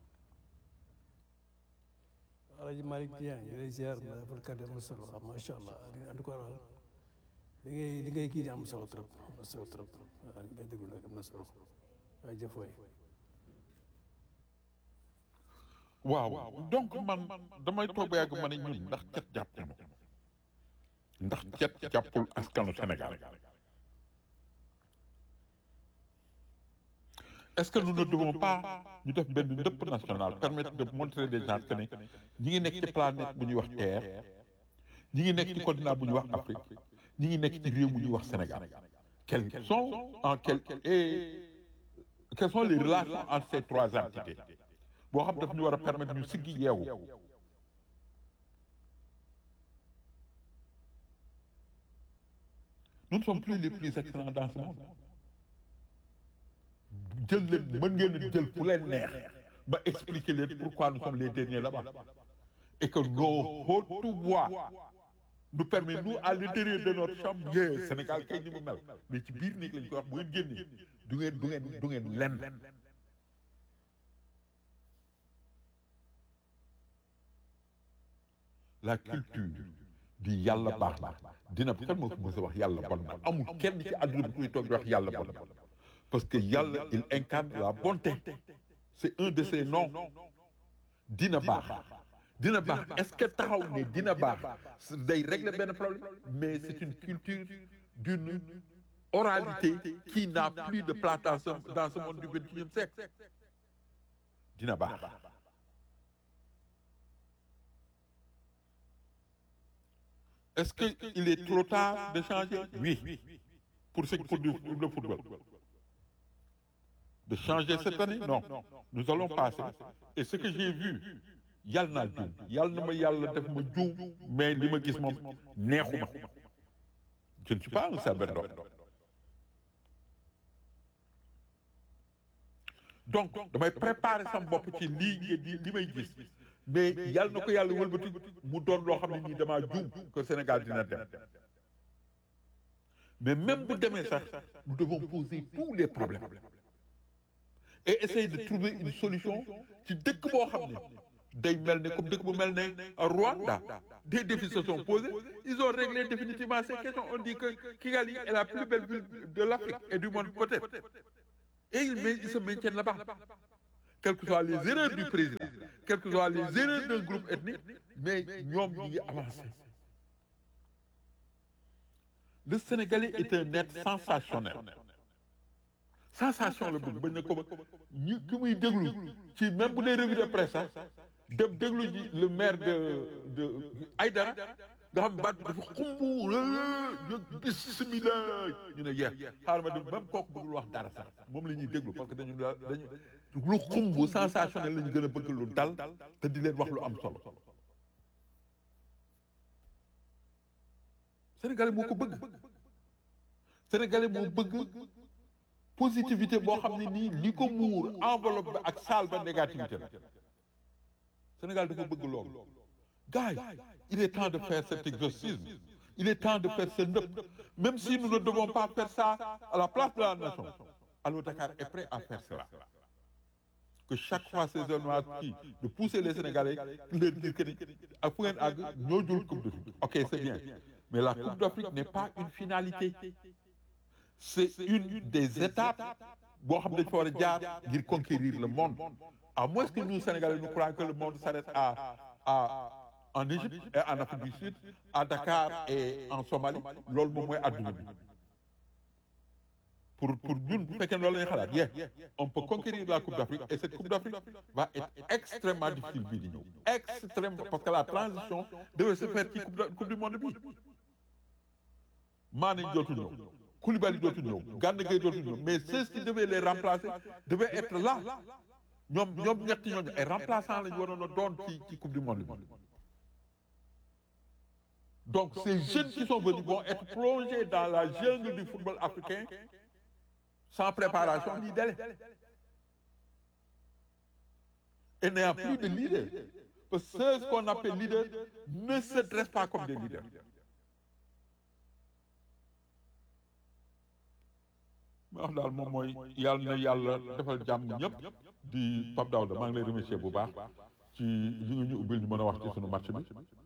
Alaaji Malick Dieng ñu lay ziar na defal kàddu am na solo xam macha allah en tout cas li ngay li ngay kii di am solo trop am na solo trop waaw li ngay déglu nag am na solo waaye jëf waay waaw donc man damay toog ba yàgg ma ne ñun ndax cet jàpp na ndax cet jàppul askanu Sénégal est-ce que nous ne devons pas ñu def benn ndëpp national permettre de montrer des gens que ne ñi ngi nekk ci planète bu ñuy wax Terre ñi ngi nekk ci continent bu ñuy wax Afrique ñi ngi nekk ci réew bu ñuy wax Sénégal quelles sont en quel et quelles sont les relations entre ces trois entités boo xam daf ñu war a permettre ñu siggi yeewu nous ne sommes plus les plus excellents dans ce monde jël leen mën ngeen a jël fu leen neex ba expliquer leen pourquoi nous sommes les derniers là-bas et que nos hautes voix nous permet nous à l'intérieur de notre chambre yee Sénégal kay ni mu mel mais ci biir néeg lañ koy wax bu ngeen génnee du ngeen du ngeen du ngeen lenn la culture di yàlla baax na dina kan moo ko mës a wax yàlla bon na amul kenn ci àdduna bi kuy toog di wax yàlla bon na parce que yàlla il incarne la bonté c'est un de ses noms dina baax dina baax est-ce que taxaw ne dina baax day régler benn problème mais c'est une culture d'une oralité qui n'a plus de place dans ce dans ce monde du vingt-et-unième siècle dina baax est-ce que il est trop tard de changer oui pour ce pour le football de changer cette année non nous allons passer et ce que j'ai vu yàlla naa juum yàlla na ma yàlla def ma juum mais li ma gis moom neexuma je ne suis pas un sacerdoce donc damay préparer sama bopp ci lii di li may gis mais yàlla na ko yàlla wëlbati mu doon loo xam ne nii damaa juum que Sénégal dina dem mais même bu demee sax nous devons poser tous les problèmes et essayer de trouver une solution ci dëkk boo xam ne day mel ne comme dëkk bu mel ne Rwanda des défis se sont posés ils ont réglé définitivement ces questions on dit que Kigali est la plus belle ville de l'Afrique et du monde peut-être et ils, mais, ils se maintiennent là-bas quelles que soient les erreurs du président quelles que soient les erreurs d'un groupe ethnique mais ñoom ñu ngi avancé le Sénégalais est un être sensationnel sensation la bëgg bañ na ko ba ñu ki muy déglu ci même bu dee revue de presse sax dem déglu ji le maire de de Aïdara nga xam baat dafa xumb ñu bismillah ñu ne yeex xaaral ma déglu même kooku bëggul wax dara sax moom la ñuy déglu parce que dañu dañu lu xumb sensationnel la ñu gën a bëgg lu dal te di leen wax lu am solo Sénégalais moo ko bëgg Sénégalais moo bëgg positivité boo xam ne nii li ko muur enveloppe ba ak salle ba négativité la Sénégal dafa bëgg loolu gars yi il est temps de faire cet exorcisme il est temps de faire ce ndëpp même si nous ne devons pas faire ça à la place de la nation alors Dakar est prêt à faire cela que chaque fois ces zones qui de pousser les Sénégalais leur dire que ni ak fu ngeen àgg ñoo jël coupe d'Afrique ok c'est bien mais la coupe d'Afrique n'est pas une finalité c'est une des étapes boo xam dañ fa war a jaar ngir conquérir le monde à moins que nous Sénégalais nous croyons que le monde s'arrête à à en Égypte et en Afrique du Sud à Dakar et en Somalie loolu moom mooy adduna bi pour pour ñun bu fekkee loolu la ñuy xalaat yeah on peut conquérir la Coupe d'Afrique et cette Coupe d'Afrique va être extrêmement difficile bii di ñëw extrêmement parce que la transition devait se faire ci coupe coupe du monde bi Mané dootul ñëw Koulibaly dootul ñëw Gana Gueye dootul ñëw mais ceux qui devaient les remplacer devaient être là ñoom ñoom ñetti ñooñu ay remplaçants lañu waroon a doon ci ci coupe du monde bi donc ces jeunes qui sont venus vont être plongés dans la jungle du football africain sans préparation ni délai et n'ayant plus de leaders parce que ceux qu'on appelle leaders ne se dressent pas comme des leaders ma wax daal moom mooy yàlla na yàlla defal jàmm ñëpp di Pape Daouda maa ngi lay remercier bu baax ci li nga ñu ubbil ñu mën a wax ci sunu match bi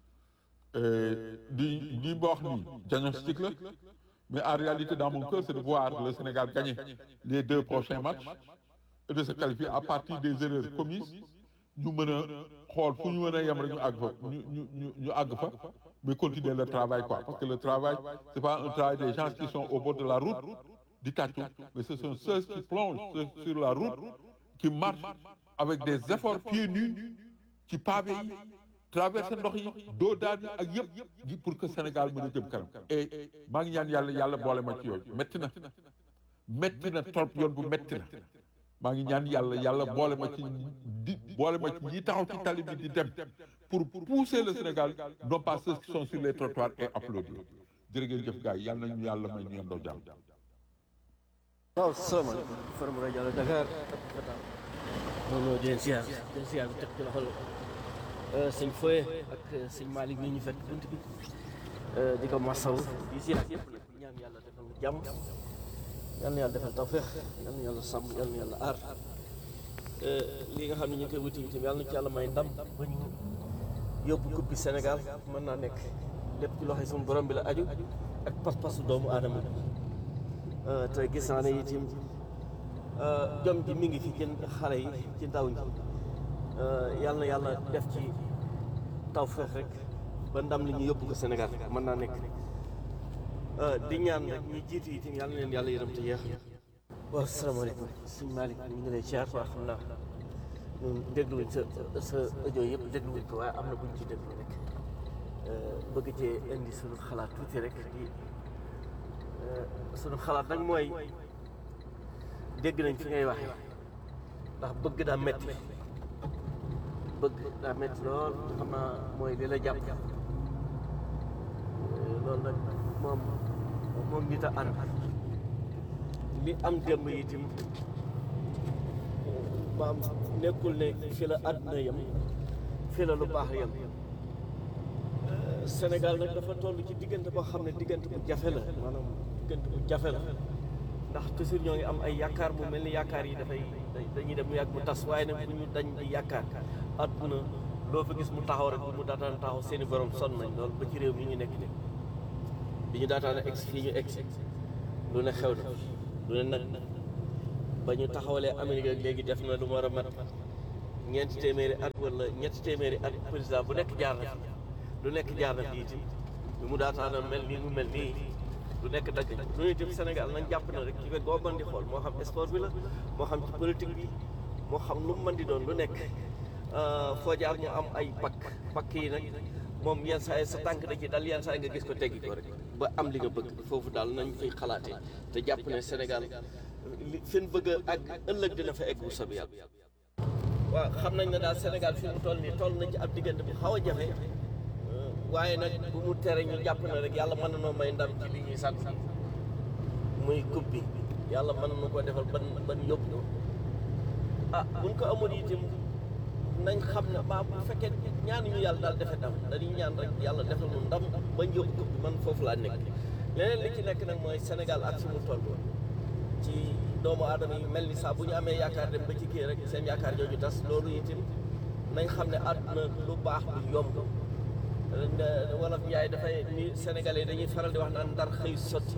di di ba wax nii diagnostic la mais en réalité dans mon cœur c'est de voir le Sénégal gagner les deux prochains matchs et de se qualifier à partir des erreurs commises ñu mën a xool fu ñu mën a yem rek ñu àgg fa ñu ñu ñu ñu àgg fa mais continuer le travail quoi parce que le travail c'est pas un travail des gens qui sont au bord de la route di tàccu mais ce sont ceux qui plongent sur la route qui marchent avec des efforts pieds nus ci pavé yi traverser ndox yi doo daan yi ak yëpp pour que Sénégal mën a jëm kanam et maa ngi ñaan yàlla yàlla boole ma ci yooyu métti na métti na trop yoon bu métti na maa ngi ñaan yàlla yàlla boole ma ci di boole ma ci ñi taxaw ci tali bi di dem pour pousser le Sénégal non pas ceux qui sont sur les trottoirs et applaudir jërë ngeen jëf gars yi yàlla nañu yàlla may ñu yendoo jàmm waaw salaamaaleykum Forum rajo Allo Dakar moom ñoo di leen ziar di leen ziar bi teg ci loxol sëñ Foye ak sëñ Malick mi ñu fekk bunt bi di ko masaw di ziar yëpp nag di ñaan yàlla defal ñu jàmm yal na yàlla defal tawfeex yal na yàlla sàmm yal na yàlla aar lii nga xam ne ñu ngi koy wuti itam yàlla na ci yàlla may ndam ba ñu yóbbu coupe bi Sénégal mën naa nekk lépp ci loxo suñu borom bi la aju ak pas-pasu doomu aadama bi te gis naa ne itam jom ji mi ngi fi ci xale yi ci ndaw ñi yàlla na yàlla def ci tawfeex rek ba ndam li ñu yóbbu ko Sénégal mën naa nekk di ñaan rek ñi jiitu itam yàlla na leen yàlla yërëm te yeex waaw salaamaaleykum sëñ Malick ñu ngi lay ziar waa xam naa ñun dégluwuñ sa sa audio yëpp dégluwuñ ko waaye am na buñ ci déglu rek bëgg cee indi suñu xalaat tuuti rek di suñu xalaat nag mooy dégg nañ fi ngay waxee ndax bëgg daa metti bëgg daa metti lool xam naa mooy li la jàpp loolu nag moom moom nit a ànd li am démb itam maam nekkul ne fi la àdduna yem fi la lu baax yem Sénégal nag dafa toll ci diggante boo xam ne diggante bu jafe la maanaam diggante bu jafe la ndax toujours ñoo ngi am ay yaakaar mu mel ni yaakaar yi dafay dañuy dem mu yàgg mu tas waaye nag bu ñu dañ di yaakaar àdduna loo fa gis mu taxaw rek bu mu daataan taxaw seeni borom sonn nañ loolu ba ci réew mi ñu nekk nii bi ñu daataan a egg fii ñu egg lu ne xew na lu ne nag ba ñu taxawalee Amérique ak léegi def na lu mu war a mat ñeenti téeméeri at wala ñetti téeméeri at président bu nekk jaar na fi lu nekk jaar na fi itam bi mu daataan a mel nii mu mel nii lu nekk dagg lu itam Sénégal nañ jàpp na rek ci wet boo mën di xool moo xam sport bi la moo xam ci politique bi moo xam lu mu mën di doon lu nekk foo jaar mu am ay pakk pakk yi nag moom yenn saa yi sa tànk da ci dal yenn saa yi nga gis ko teggi ko rek ba am li nga bëgg foofu daal nañ fay xalaatee te jàpp ne Sénégal li seen bëgg a àgg ëllëg dina fa egg bu soobee yàlla. waaw xam nañ ne daal Sénégal fi mu toll nii toll nañ ci ab diggante bu xaw a jafe waaye nag bu mu tere ñu jàpp ne rek yàlla mën na noo may ndam ci li ñuy sant muy coupe bi yàlla mën na ko defal ban ban yóbbu ko ah buñ ko amoon itam nañ xam ne ba bu fekkee ñaanuñu yàlla daal defe ndam dañuy ñaan rek yàlla defal nu ndam bañ yóbbu coupe bi man foofu laa nekk leneen li ci nekk nag mooy Sénégal ak fi mu toll ci doomu aadama yi mel ni saa bu ñu amee yaakaar dem ba ci kii rek seen yaakaar jooju tas loolu itam nañ xam ne àdduna lu baax lu yomb wolof Njaay dafay ni Sénégalais dañuy faral di wax naan ndar xëy sotti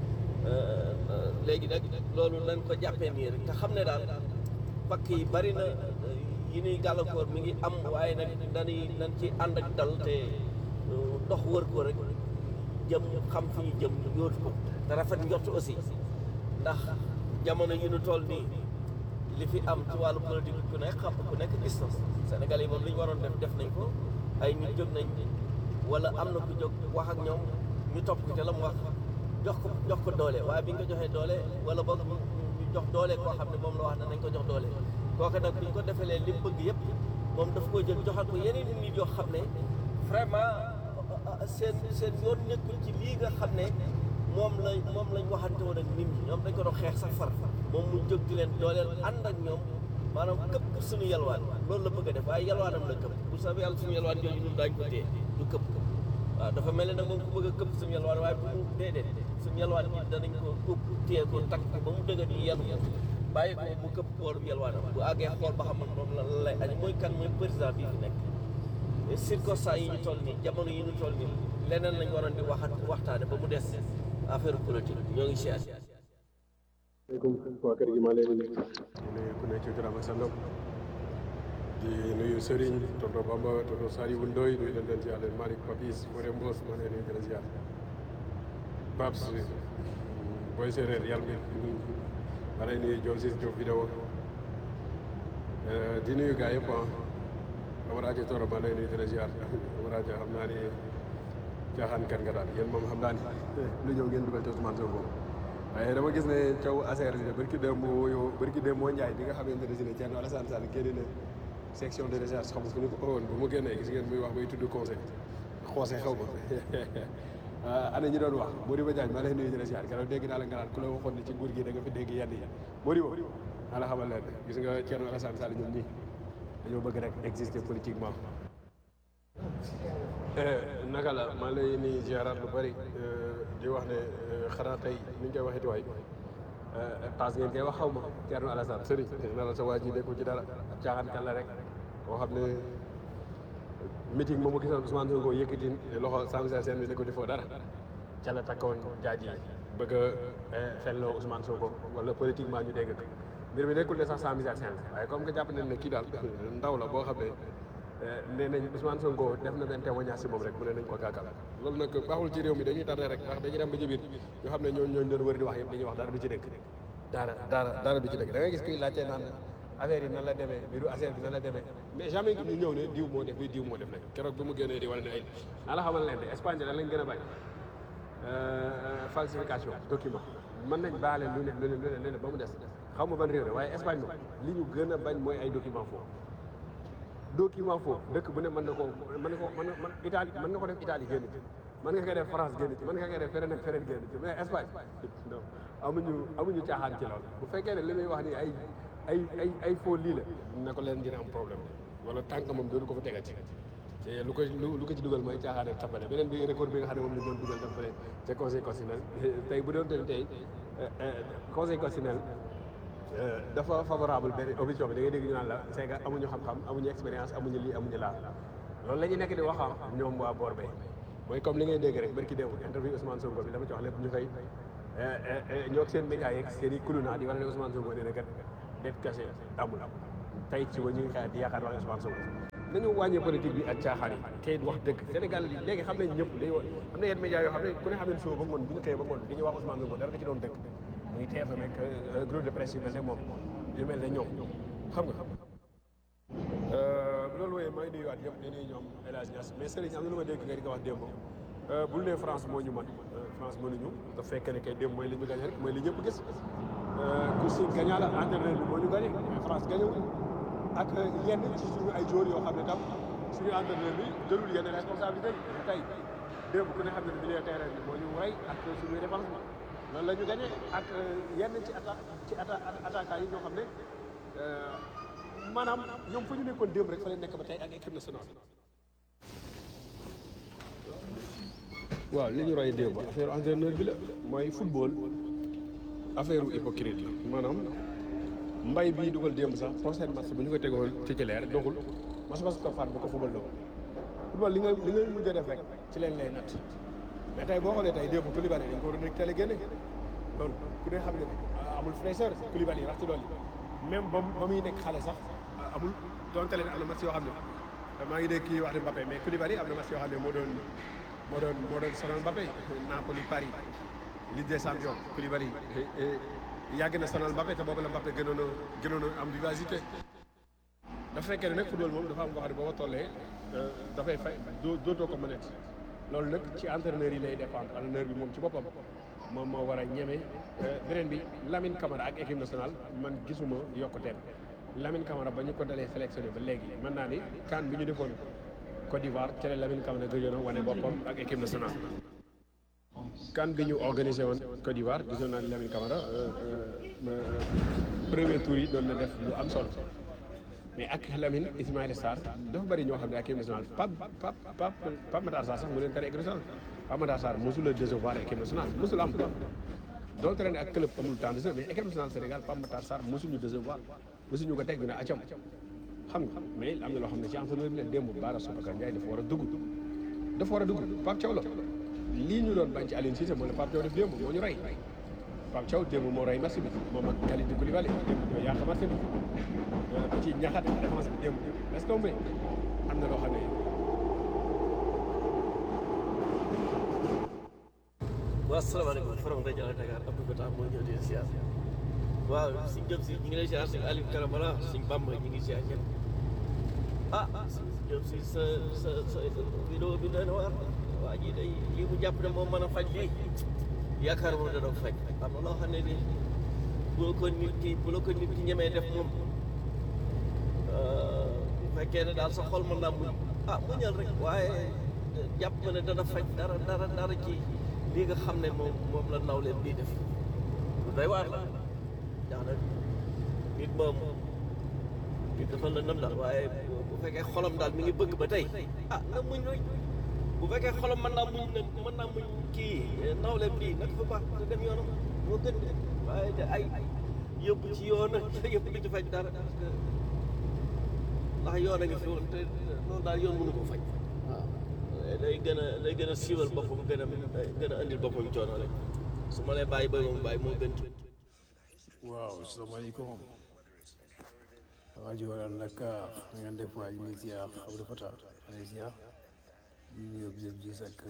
léegi nag loolu nañ ko jàppee nii rek te xam ne daal pakk yi bari na yi ñuy gàllankoor mi ngi am waaye nag dañuy nañ ci ànd ak dal te dox wër ko rek jëm xam fi ñu jëm yóotu ko te rafet njort aussi ndax jamono yi ñu toll nii li fi am ci wàllu politique ku nekk xam ku nekk gis na Sénégal yi moom li ñu waroon def def nañ ko ay nit jóg nañ wala am na ku jóg wax ak ñoom ñu topp ko te la mu wax jox ko jox ko doole waaye bi nga ko joxee doole wala boog ñu jox doole koo xam ne moom la wax ne nañ ko jox doole kooku nag bi ñu ko defalee li mu bëgg yëpp moom daf koy jël joxal ko yeneen nit yoo xam ne vraiment seen seen yoon nekkul ci lii nga xam ne moom la moom lañ waxante woon ak nit ñi ñoom dañ ko doon xeex sax far moom mu jóg di leen dooleel ànd ak ñoom maanaam këpp suñu yalwaan loolu la bëgg a def waaye yalwaanam la këpp bu soobee yàlla suñu yalwaan jooju ñun daañu ko téye du këpp waaw dafa mel ne nag moom ku bëgg a këpp suñu yalwaan waaye bu mu déedéet suñu yalwaan bi danañ ko ëpp téye ko takk ko ba mu dëgër ñu yenu bàyyi ko mu këpp boolum yalwaanam bu àggee xool ba xam man moom la lay añ mooy kan mooy président bii fi nekk circonstance yi ñu toll nii jamono yi ñu toll nii leneen lañ waroon di waxat waxtaane ba mu des affaire politique ñoo ngi siyaat maaleykum waa kër gi maa leen di nuyu ku nekk ci turam ak santam di nuyu Serigne tonton Bamba tonton Saliou Ndoye nuyu leen leen ci yàlla Malick Papis Fodé Mbos maa leen di gën a ziar Babs booy séeréer yàlla bi maa leen nuyu Diop Ciss Diop vidéo di nuyu gars yëpp ah Amaradio Toro maa leen di gën a ziar Amaradio xam naa ni caaxaan kan nga daal yéen moom xam naa ni lu ñëw ngeen dugal ci Ousmane Sonko waaye dama gis ne caw ASR bi de barki dem moo yow barki dem moo njaay bi nga xamante ne si ne Thierno Alassane Sall génne na section de recherche xam nga fu ñu ko woon bu mu génnee gis ngeen muy wax bay tudd conseil xoose xaw ma ana ñi doon wax Modibo Diagne maa lay nuyu di la ziar keroog dégg naa la nga naan ku la waxoon ne ci nguur gi da nga fi dégg yenn yi Modibo maa la xamal leen gis nga Thierno Alassane Sall ñoom ñii dañoo bëgg rek exister politiquement naka la maa lay nuyu ziaraat lu bëri di wax ne xanaa tey ni ñu koy waxeeti waay paas ngeen koy wax xaw ma Thierno Alassane sëriñ na la sa waa ji nekkul ci dara ab caaxaan kan la rek boo xam ne meeting moom mu gisoon Ousmane Sonko yëkkati loxo Samba Sène bi ne ko defoo dara ca la takkoon jaaj yi bëgg a felloo Ousmane Sonko wala politiquement ñu dégg ko mbir mi nekkul ne sax Samba Sène waaye comme que jàpp nañ ne kii daal ndaw la boo xam ne nee nañ Ousmane Sonko def na benn témoignage si moom rek mu ne nañ ko gàggal loolu nag baaxul ci réew mi dañuy tardé rek ndax dañuy dem ba ci biir ñu xam ne ñooñu ñooñu doon wër di wax yëpp dañuy wax dara du ci dëkk dara dara dara du ci dëkk da ngay gis kuy laajte naan affaire yi nan la demee mbiru affaire bi nan la demee mais jamais ñu ñëw ne diw moo def li diw moo def nag keroog bi mu génnee di wane ne ay naa la xamal leen de Espagne da lañ gën a bañ falsification document mën nañ baale lu ne lu ne lu ne lu ne ba mu des xaw ma ban réew de waaye Espagne moom li ñu gën a bañ mooy ay document faux document faux dëkk bu ne mën na ko mën na ko mën na Italie mën nga ko def Italie génn ci mën nga koy def France génn ci mën nga koy def feneen ak feneen génn ci mais Espagne non amuñu amuñu caaxaan ci loolu bu fekkee ne li muy wax ni ay ay ay ay faux lii la na ko leen dina am problème wala tànk moom dootu ko fa tegal ci te lu ko lu ko ci dugal mooy caaxaan ak tapale beneen bi record bi nga xam ne moom la doon dugal dafa fële ca conseil constitutionnel tey bu doon tey tey conseil constitutionnel dafa favorable benn opposition bi da ngay dégg ñu naan la c'est que amuñu xam-xam amuñu expérience amuñu lii amuñu laa loolu la ñu nekk di wax ah ñoom waa boor bay mooy comme li ngay dégg rek barki démb interview Ousmane Sonko bi dama ci wax lépp ñu koy ñoo seen médias yeeg seen i kuluna di wane ne Ousmane Sonko nee na kat det kase amul tey ci ba ñu ngi xaar di yaakaar wax Ousmane Sonko nañu wàññee politique bi ak caaxaan yi te wax dëgg Sénégal yi léegi xam nañ ñëpp day am na yenn médias yoo xam ne ku ne xam ne suba ba ngoon bu ñu xëyee ba ngoon di ñu wax Ousmane Sonko dara da ci doon dëgg muy TFM ak groupe de presse yu mel ne moom yu mel ne ñoom xam nga loolu wooyee maa ngi nuyuwaat ñëpp di nuyu ñoom El Hadj Niass mais Serigne am na lu ma dégg nga di ko wax démb bul ne France moo ñu mën France mënuñu te fekk ne kay démb mooy li ñu gagné rek mooy li ñëpp gis ku si gagnant la entraîneur bi moo ñu gagné mais France gagné wuñu ak yenn ci suñu ay joueurs yoo xam ne tam suñu entraîneur bi jëlul yenn responsabilité yi tey démb ku ne xam ne milieu terrain bi moo ñu rey ak suñuy défense bi loolu la ñu gagné ak yenn ci atta ci atta attaquant yi ñoo xam ne maanaam ñoom fu ñu nekkoon démb rek fa leen nekk ba tey ak équipe nationale. waaw li ñu roy démb affaire entraîneur bi la mooy football affaire hypocrite la maanaam mbay bii dugal démb sax prochaine match bu ñu ko tegoon titulaire doxul match ba su ko faat bu ko football la football li nga li nga mujj a def rek ci leen lay natt mais tey boo xoolee tey démb Koulibaly dañ ko waroon a teel a génne loolu ku ne xam ne amul fraîcheur Koulibaly rax ci loolu même ba ba muy nekk xale sax amul donte leen am na match yoo xam ne maa ngi dégg kii wax ne Mbappé mais Koulibaly am na match yoo xam ne moo doon moo doon moo doon sonal Mbappé Napoli Paris Ligue des champions Koulibaly yàgg na sonal Mbappé te boobu la Mbappé gënoon a gënoon a am vivacité dafa fekkee ne nag football moom dafa am koo xam ne boo ko tollee dafay fay doo dootoo ko mën loolu nag ci entraîneur yi lay dépendre entraîneur bi moom ci boppam moom moo war a ñeme beneen bi Lamine Camara ak équipe nationale man gisuma yokkuteem Lamine Camara ba ñu ko dalee sélectionné ba léegi mën naa ni CAN bi ñu defoon Côte d'Ivoire ci la Lamine Camara gëjoon a wane boppam ak équipe nationale. CAN bi ñu organisé woon Côte d'Ivoire gisoon naa ni Lamine Camara premier tour yi doon na def lu am solo mais ak Lamine Ismaïla Sarr dafa bëri ñoo xam ne ak équipe nationale Pape Pape Pape Pape Matar Sarr sax mu leen tere équipe nationale Pape Matar Sarr mosul a décevoir équipe nationale mosul am donte ren ak club amul temps de jeu mais équipe nationale Sénégal Pape Matar Sarr mosuñu décevoir mosuñu ko teg ñu ne acam xam nga mais am na loo xam ne ci entraîneur bi la démb Bara Soukar Ndiaye dafa war a dugg dafa war a dugg Pape Thiaw la lii ñu doon bañ ci Aliou Cissé moo la Pape Thiaw def démb moo ñu rey Pape Thiaw démb moo rey match bi moom ak Kalidou Koulibaly démb ñoo yàq match bi ci ñaxat défense bi démb est-ce que mais am na loo xam ne waaw asalaamaaleykum forom rajo Allo Dakar Abdou Fatah moo ñëw di siyaar waaw si jëm si ñu ngi lay siyaar si Aliou Karamara si Bamba ñu ngi siyaar ñëpp ah si jëm si sa sa sa vidéo bi doy na waar waa ji day lii mu jàpp ne moom mën a faj lii yaakaar moom dana ko faj am na loo xam ne ni bu la ko nit ki bu la ko nit ki ñemee def moom bu fekkee ne daal sa xol mën naa muñ ah muñal rek waaye jàpp ma ne dana faj dara dara dara ci lii nga xam ne moom moom la naw leen bii def lu doy waar la ndax nag nit moom nit dafa la nam daal waaye bu fekkee xolam daal mi ngi bëgg ba tey ah na muñ rek bu fekkee xolam mën naa muñ nag mën naa muñ kii naw leen bii nag fa baax nga dem yoonam moo gën de waaye de ay yóbbu ci yoon yëpp du ci faj dara parce que ndax yoon a ngi fi woon te loolu daal yoon mënu ko faj waaw day gën a day gën a siiwal boppam gën a gën a andil boppam coono rek su ma lay bàyyi ba moom bàyyi moo gën waaw salaamaaleykum waa ji waral nag na ngeen def waa ji muy ziar Abdou Fatah alay ziar di nuyu bi gis ak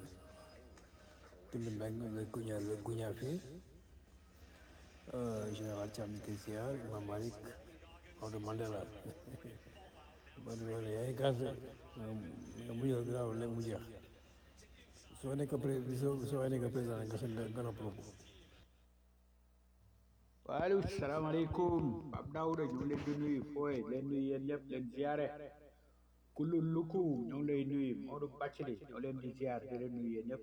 Tund Mbeng la guña la guña fii général Thiam ñu koy ziar Imam Malick Maodo Mandela ba nu yoone yaay gas nga mu ñëw gaaw léegi mu jeex soo nekk pré soo soo nekk président nga sën nga noppaloo ko waaleykum salaamaaleykum Pape Daouda ñu ngi leen di nuyu fooy leen nuyu yéen ñëpp leen ziare kullu luku ñu ngi lay nuyu Modou Bacili ñoo leen di ziar di leen nuyu yéen ñëpp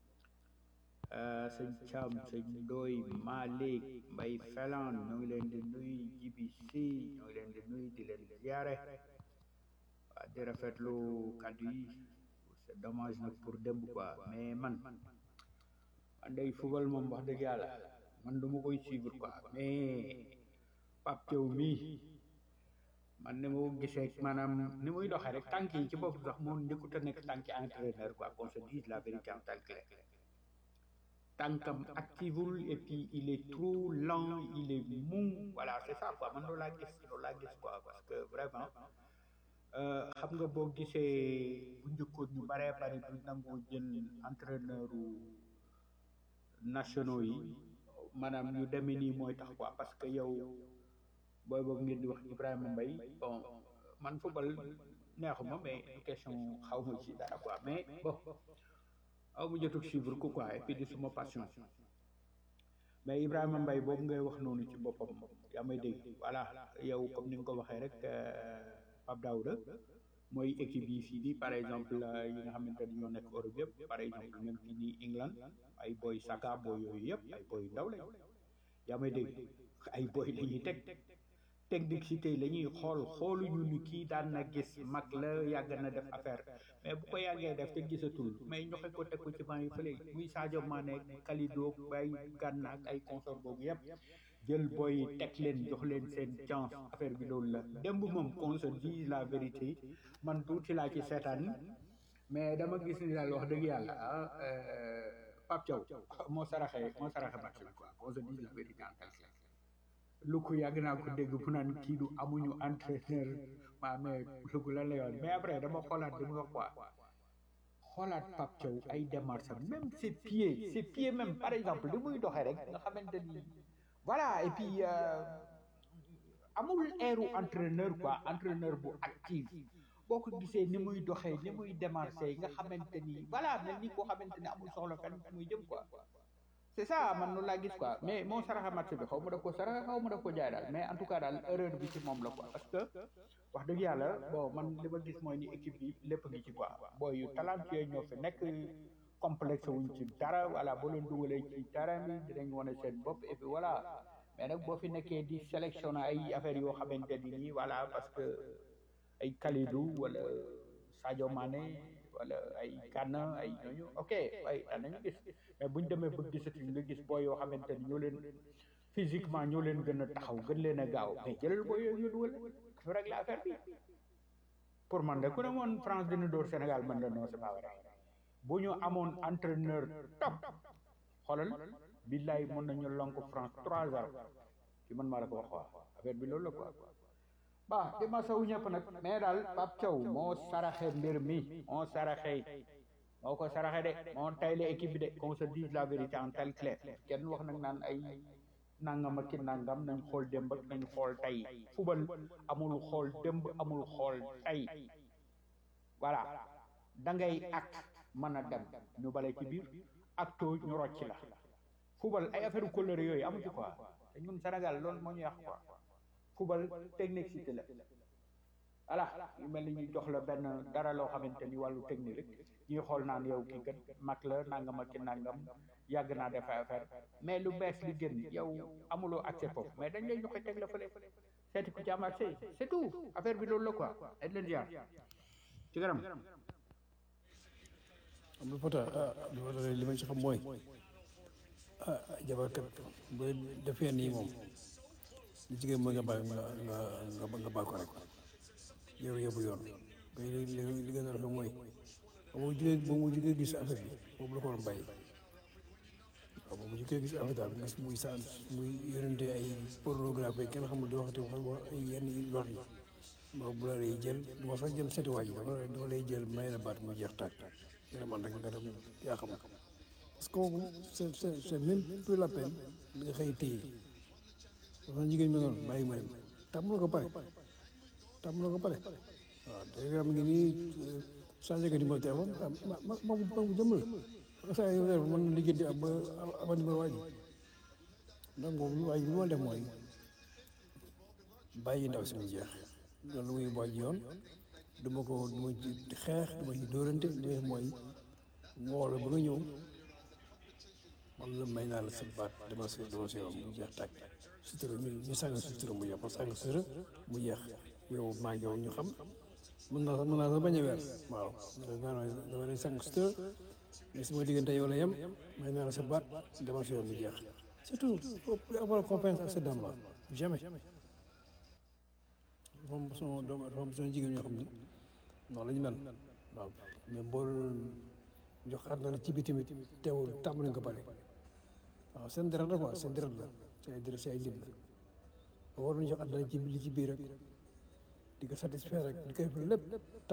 sëñ Thiam sëñ Ndoy Malick Mbay Felan ñu ngi leen di nuyu Jibi Si ñu ngi leen di nuyu di leen ziare waa di rafetlu kàddu yi c'est dommage nag pour démb quoi mais man man day football moom wax dëgg yàlla man du ma koy suivre quoi mais Pape Thiaw mii man ni ma gisee maanaam ni muy doxee rek tànk yi ci bopp sax moo njëkkut a nekk tànki entraîneur quoi qu'on se dise la vérité en tant que tel tànkam activul et puis il est trop lent il est mou voilà c'est ça quoi man loolu laa gis loolu laa gis quoi parce que vraiment euh, xam nga boo gisee bu njëkkoon ñu baree bari du nangoo jël entraîneur nationaux yi maanaam ñu demee nii mooy tax quoi parce que yow booy boobu ngeen di wax Ibrahima Mbaye bon man football neexuma mais question xaw ma ci dara quoi mais bon aw mu jotul suivre ko quoi et puis di suma passion mais Ibrahima Mbaye boobu ngay wax noonu ci boppam yaa may dégg voilà yow comme ni nga ko waxee rek euh, Pape Daouda mooy équipe yi fii nii par exemple euh, yi nga xamante ni ñoo nekk Europe yëpp par exemple même fii nii England ay boy Saka boy yooyu yëpp ay boy ndaw lañ yaa may dégg ay boy la ñuy teg technicité la ñuy xool xooluñu ni kii daan na gis mag la yàgg na def affaire mais bu ko yàggee def te gisatul mais ñoxe ko teg ko ci banc yi fële muy Sadio Mané Kalidou bay Gana ak ay consort boobu yëpp jël boy yi teg leen jox leen seen chance affaire bi loolu la démb moom qu'on se dise la vérité man tuuti laa ci seetaan mais dama gis ni daal wax dëgg yàlla ah euh, Pape Thiaw moo saraxee moo saraxe match bi quoi qu'on se dise la vérité en tant que tel. lu ko yàgg naa ko dégg fu naan kii du amuñu entraîneur maa mais lu ko lan la yoon mais après dama xoolaat di mu wax quoi xoolaat Pape Thiaw ay démarches am même ses pieds ses pieds même par exemple li muy doxee rek nga xamante ni voilà et puis euh, amul airu entraîneur quoi entraîneur bu actif boo ko gisee ni muy doxee ni muy démarché nga xamante ni voilà mel ni koo xamante ni amul soxla fenn fu muy jëm quoi c'est ça man noonu laa gis quoi mais moo saraxa match bi xaw ma daf ko saraxa xaw ma daf ko jaay daal mais en tout cas daal erreur bi ci moom la quoi parce que wax dëgg yàlla bon man li ma gis mooy ni équipe bi lépp ngi ci quoi booy yu talentueux ñoo fi nekk complexe wuñ ci dara voilà boo leen dugalee ci terrain bi dinañ wane seen bopp et puis voilà mais nag boo fi nekkee di sélectionner ay affaires yoo xamante ni nii voilà parce que ay Kalidou wala Sadio Mané wala ay Gana ay ñooñu ok ay daan nañu gis mais buñ demee ba gisatuñ nga gis booy yoo xamante ni ñoo leen physiquement ñoo leen gën a taxaw gën leen a gaaw mais jëlal booy yooyu ñu dugal dafa régler affaire bi pour man de ku ne moon France dina dóor Sénégal man la non c'est pas vrai bu ñu amoon entraîneur top xoolal billaay mën nañu lonk France 3-0 ci man maa la ko wax waa affaire bi loolu la quoi ba di ma sawu ñëpp nag mais daal Pape Thiaw moo saraxe mbir mi moo saraxe moo ko saraxe de moo tayle équipe bi de qu'on se dise la vérité en tel clair kenn wax nag naan ay nangam ak ki nangam nañ xool démb ak nañ xool tey fubal amul xool démb amul xool tey voilà da ngay acte mën a dem ñu bale ci biir acto ñu rocc la fubal ay affaire couleur yooyu amu ci quoi te ñun Sénégal loolu moo ñu yàq quoi fubal technicité la voilà yu mel ni ñu jox la benn dara loo xamante ni wàllu technique rek ñuy xool naan yow kii kat mag la nangam ak ki nangam yàgg naa def ay affaire mais lu bees li gën yow amuloo accès foofu mais dañ lay joxe teg la fële seeti ku ci am accès c'est tout affaire bi loolu la quoi dañ leen ziar ci garam am na pota ah li ma doon li ma ci xam mooy ah jabarkat bu defee nii moom li jigéen mooy nga bàyyi nga nga nga nga bàyyi ko rek yow yóbbu yoon mais li li li gën a rafet mooy ba mu jugee ba mu jugee gis affaire bi boobu la ko waroon bàyyi waaw ba mu jugee gis affaire daal gis muy sa muy yónnente ay pornographie kenn xamul di waxati wax ay yenn yu lor yi boobu bu la lay jël du ma sax jëm seeti waa ji dafa dafa lay jël may la baat mu jeex tàkk yéen man rek nga dem yaa xam parce que kooku c'est c'est c'est même plus la peine nga xëy téye dafa jigéen ñi noonu bàyyi ma dem tàmm na ko pare tàmm na ko pare waaw te am ngi nii changé ko numéro téléphone ah ma ma ma ma ma jëm la saa yu mën na liggéey ab ab numéro waa ji donc boobu waa ji li ma def mooy bàyyi ndaw si mu jeex loolu muy waa ji yoon du ma ko du ma ci xeex du ma ci dóorante li may mooy woo la ba nga ñëw man la may naa la sa baat dama si dama si yow mu jeex tàkk sutura ñu ñu sàng sutura mu jeex parce que sàng sutura mu jeex yow maa ngi yow ñu xam mën naa mën naa sax bañ a weer waaw dama dama lay sàng sutura mais sama diggante yow la yem may naa la sa baat dama si yow mu jeex surtout faut avoir confiance ak sa dame là jamais dafa am sama doom dafa am sama jigéen ñoo xam ni noonu la ñu mel waaw mais boo jox àdduna ci bi tamit teewul tàmm nañ ko pare waaw seen deret la quoi seen deret la seen deret si ay lim la war nañu jox àdduna ci li ci biir rek di ko satisfaire rek di koy lépp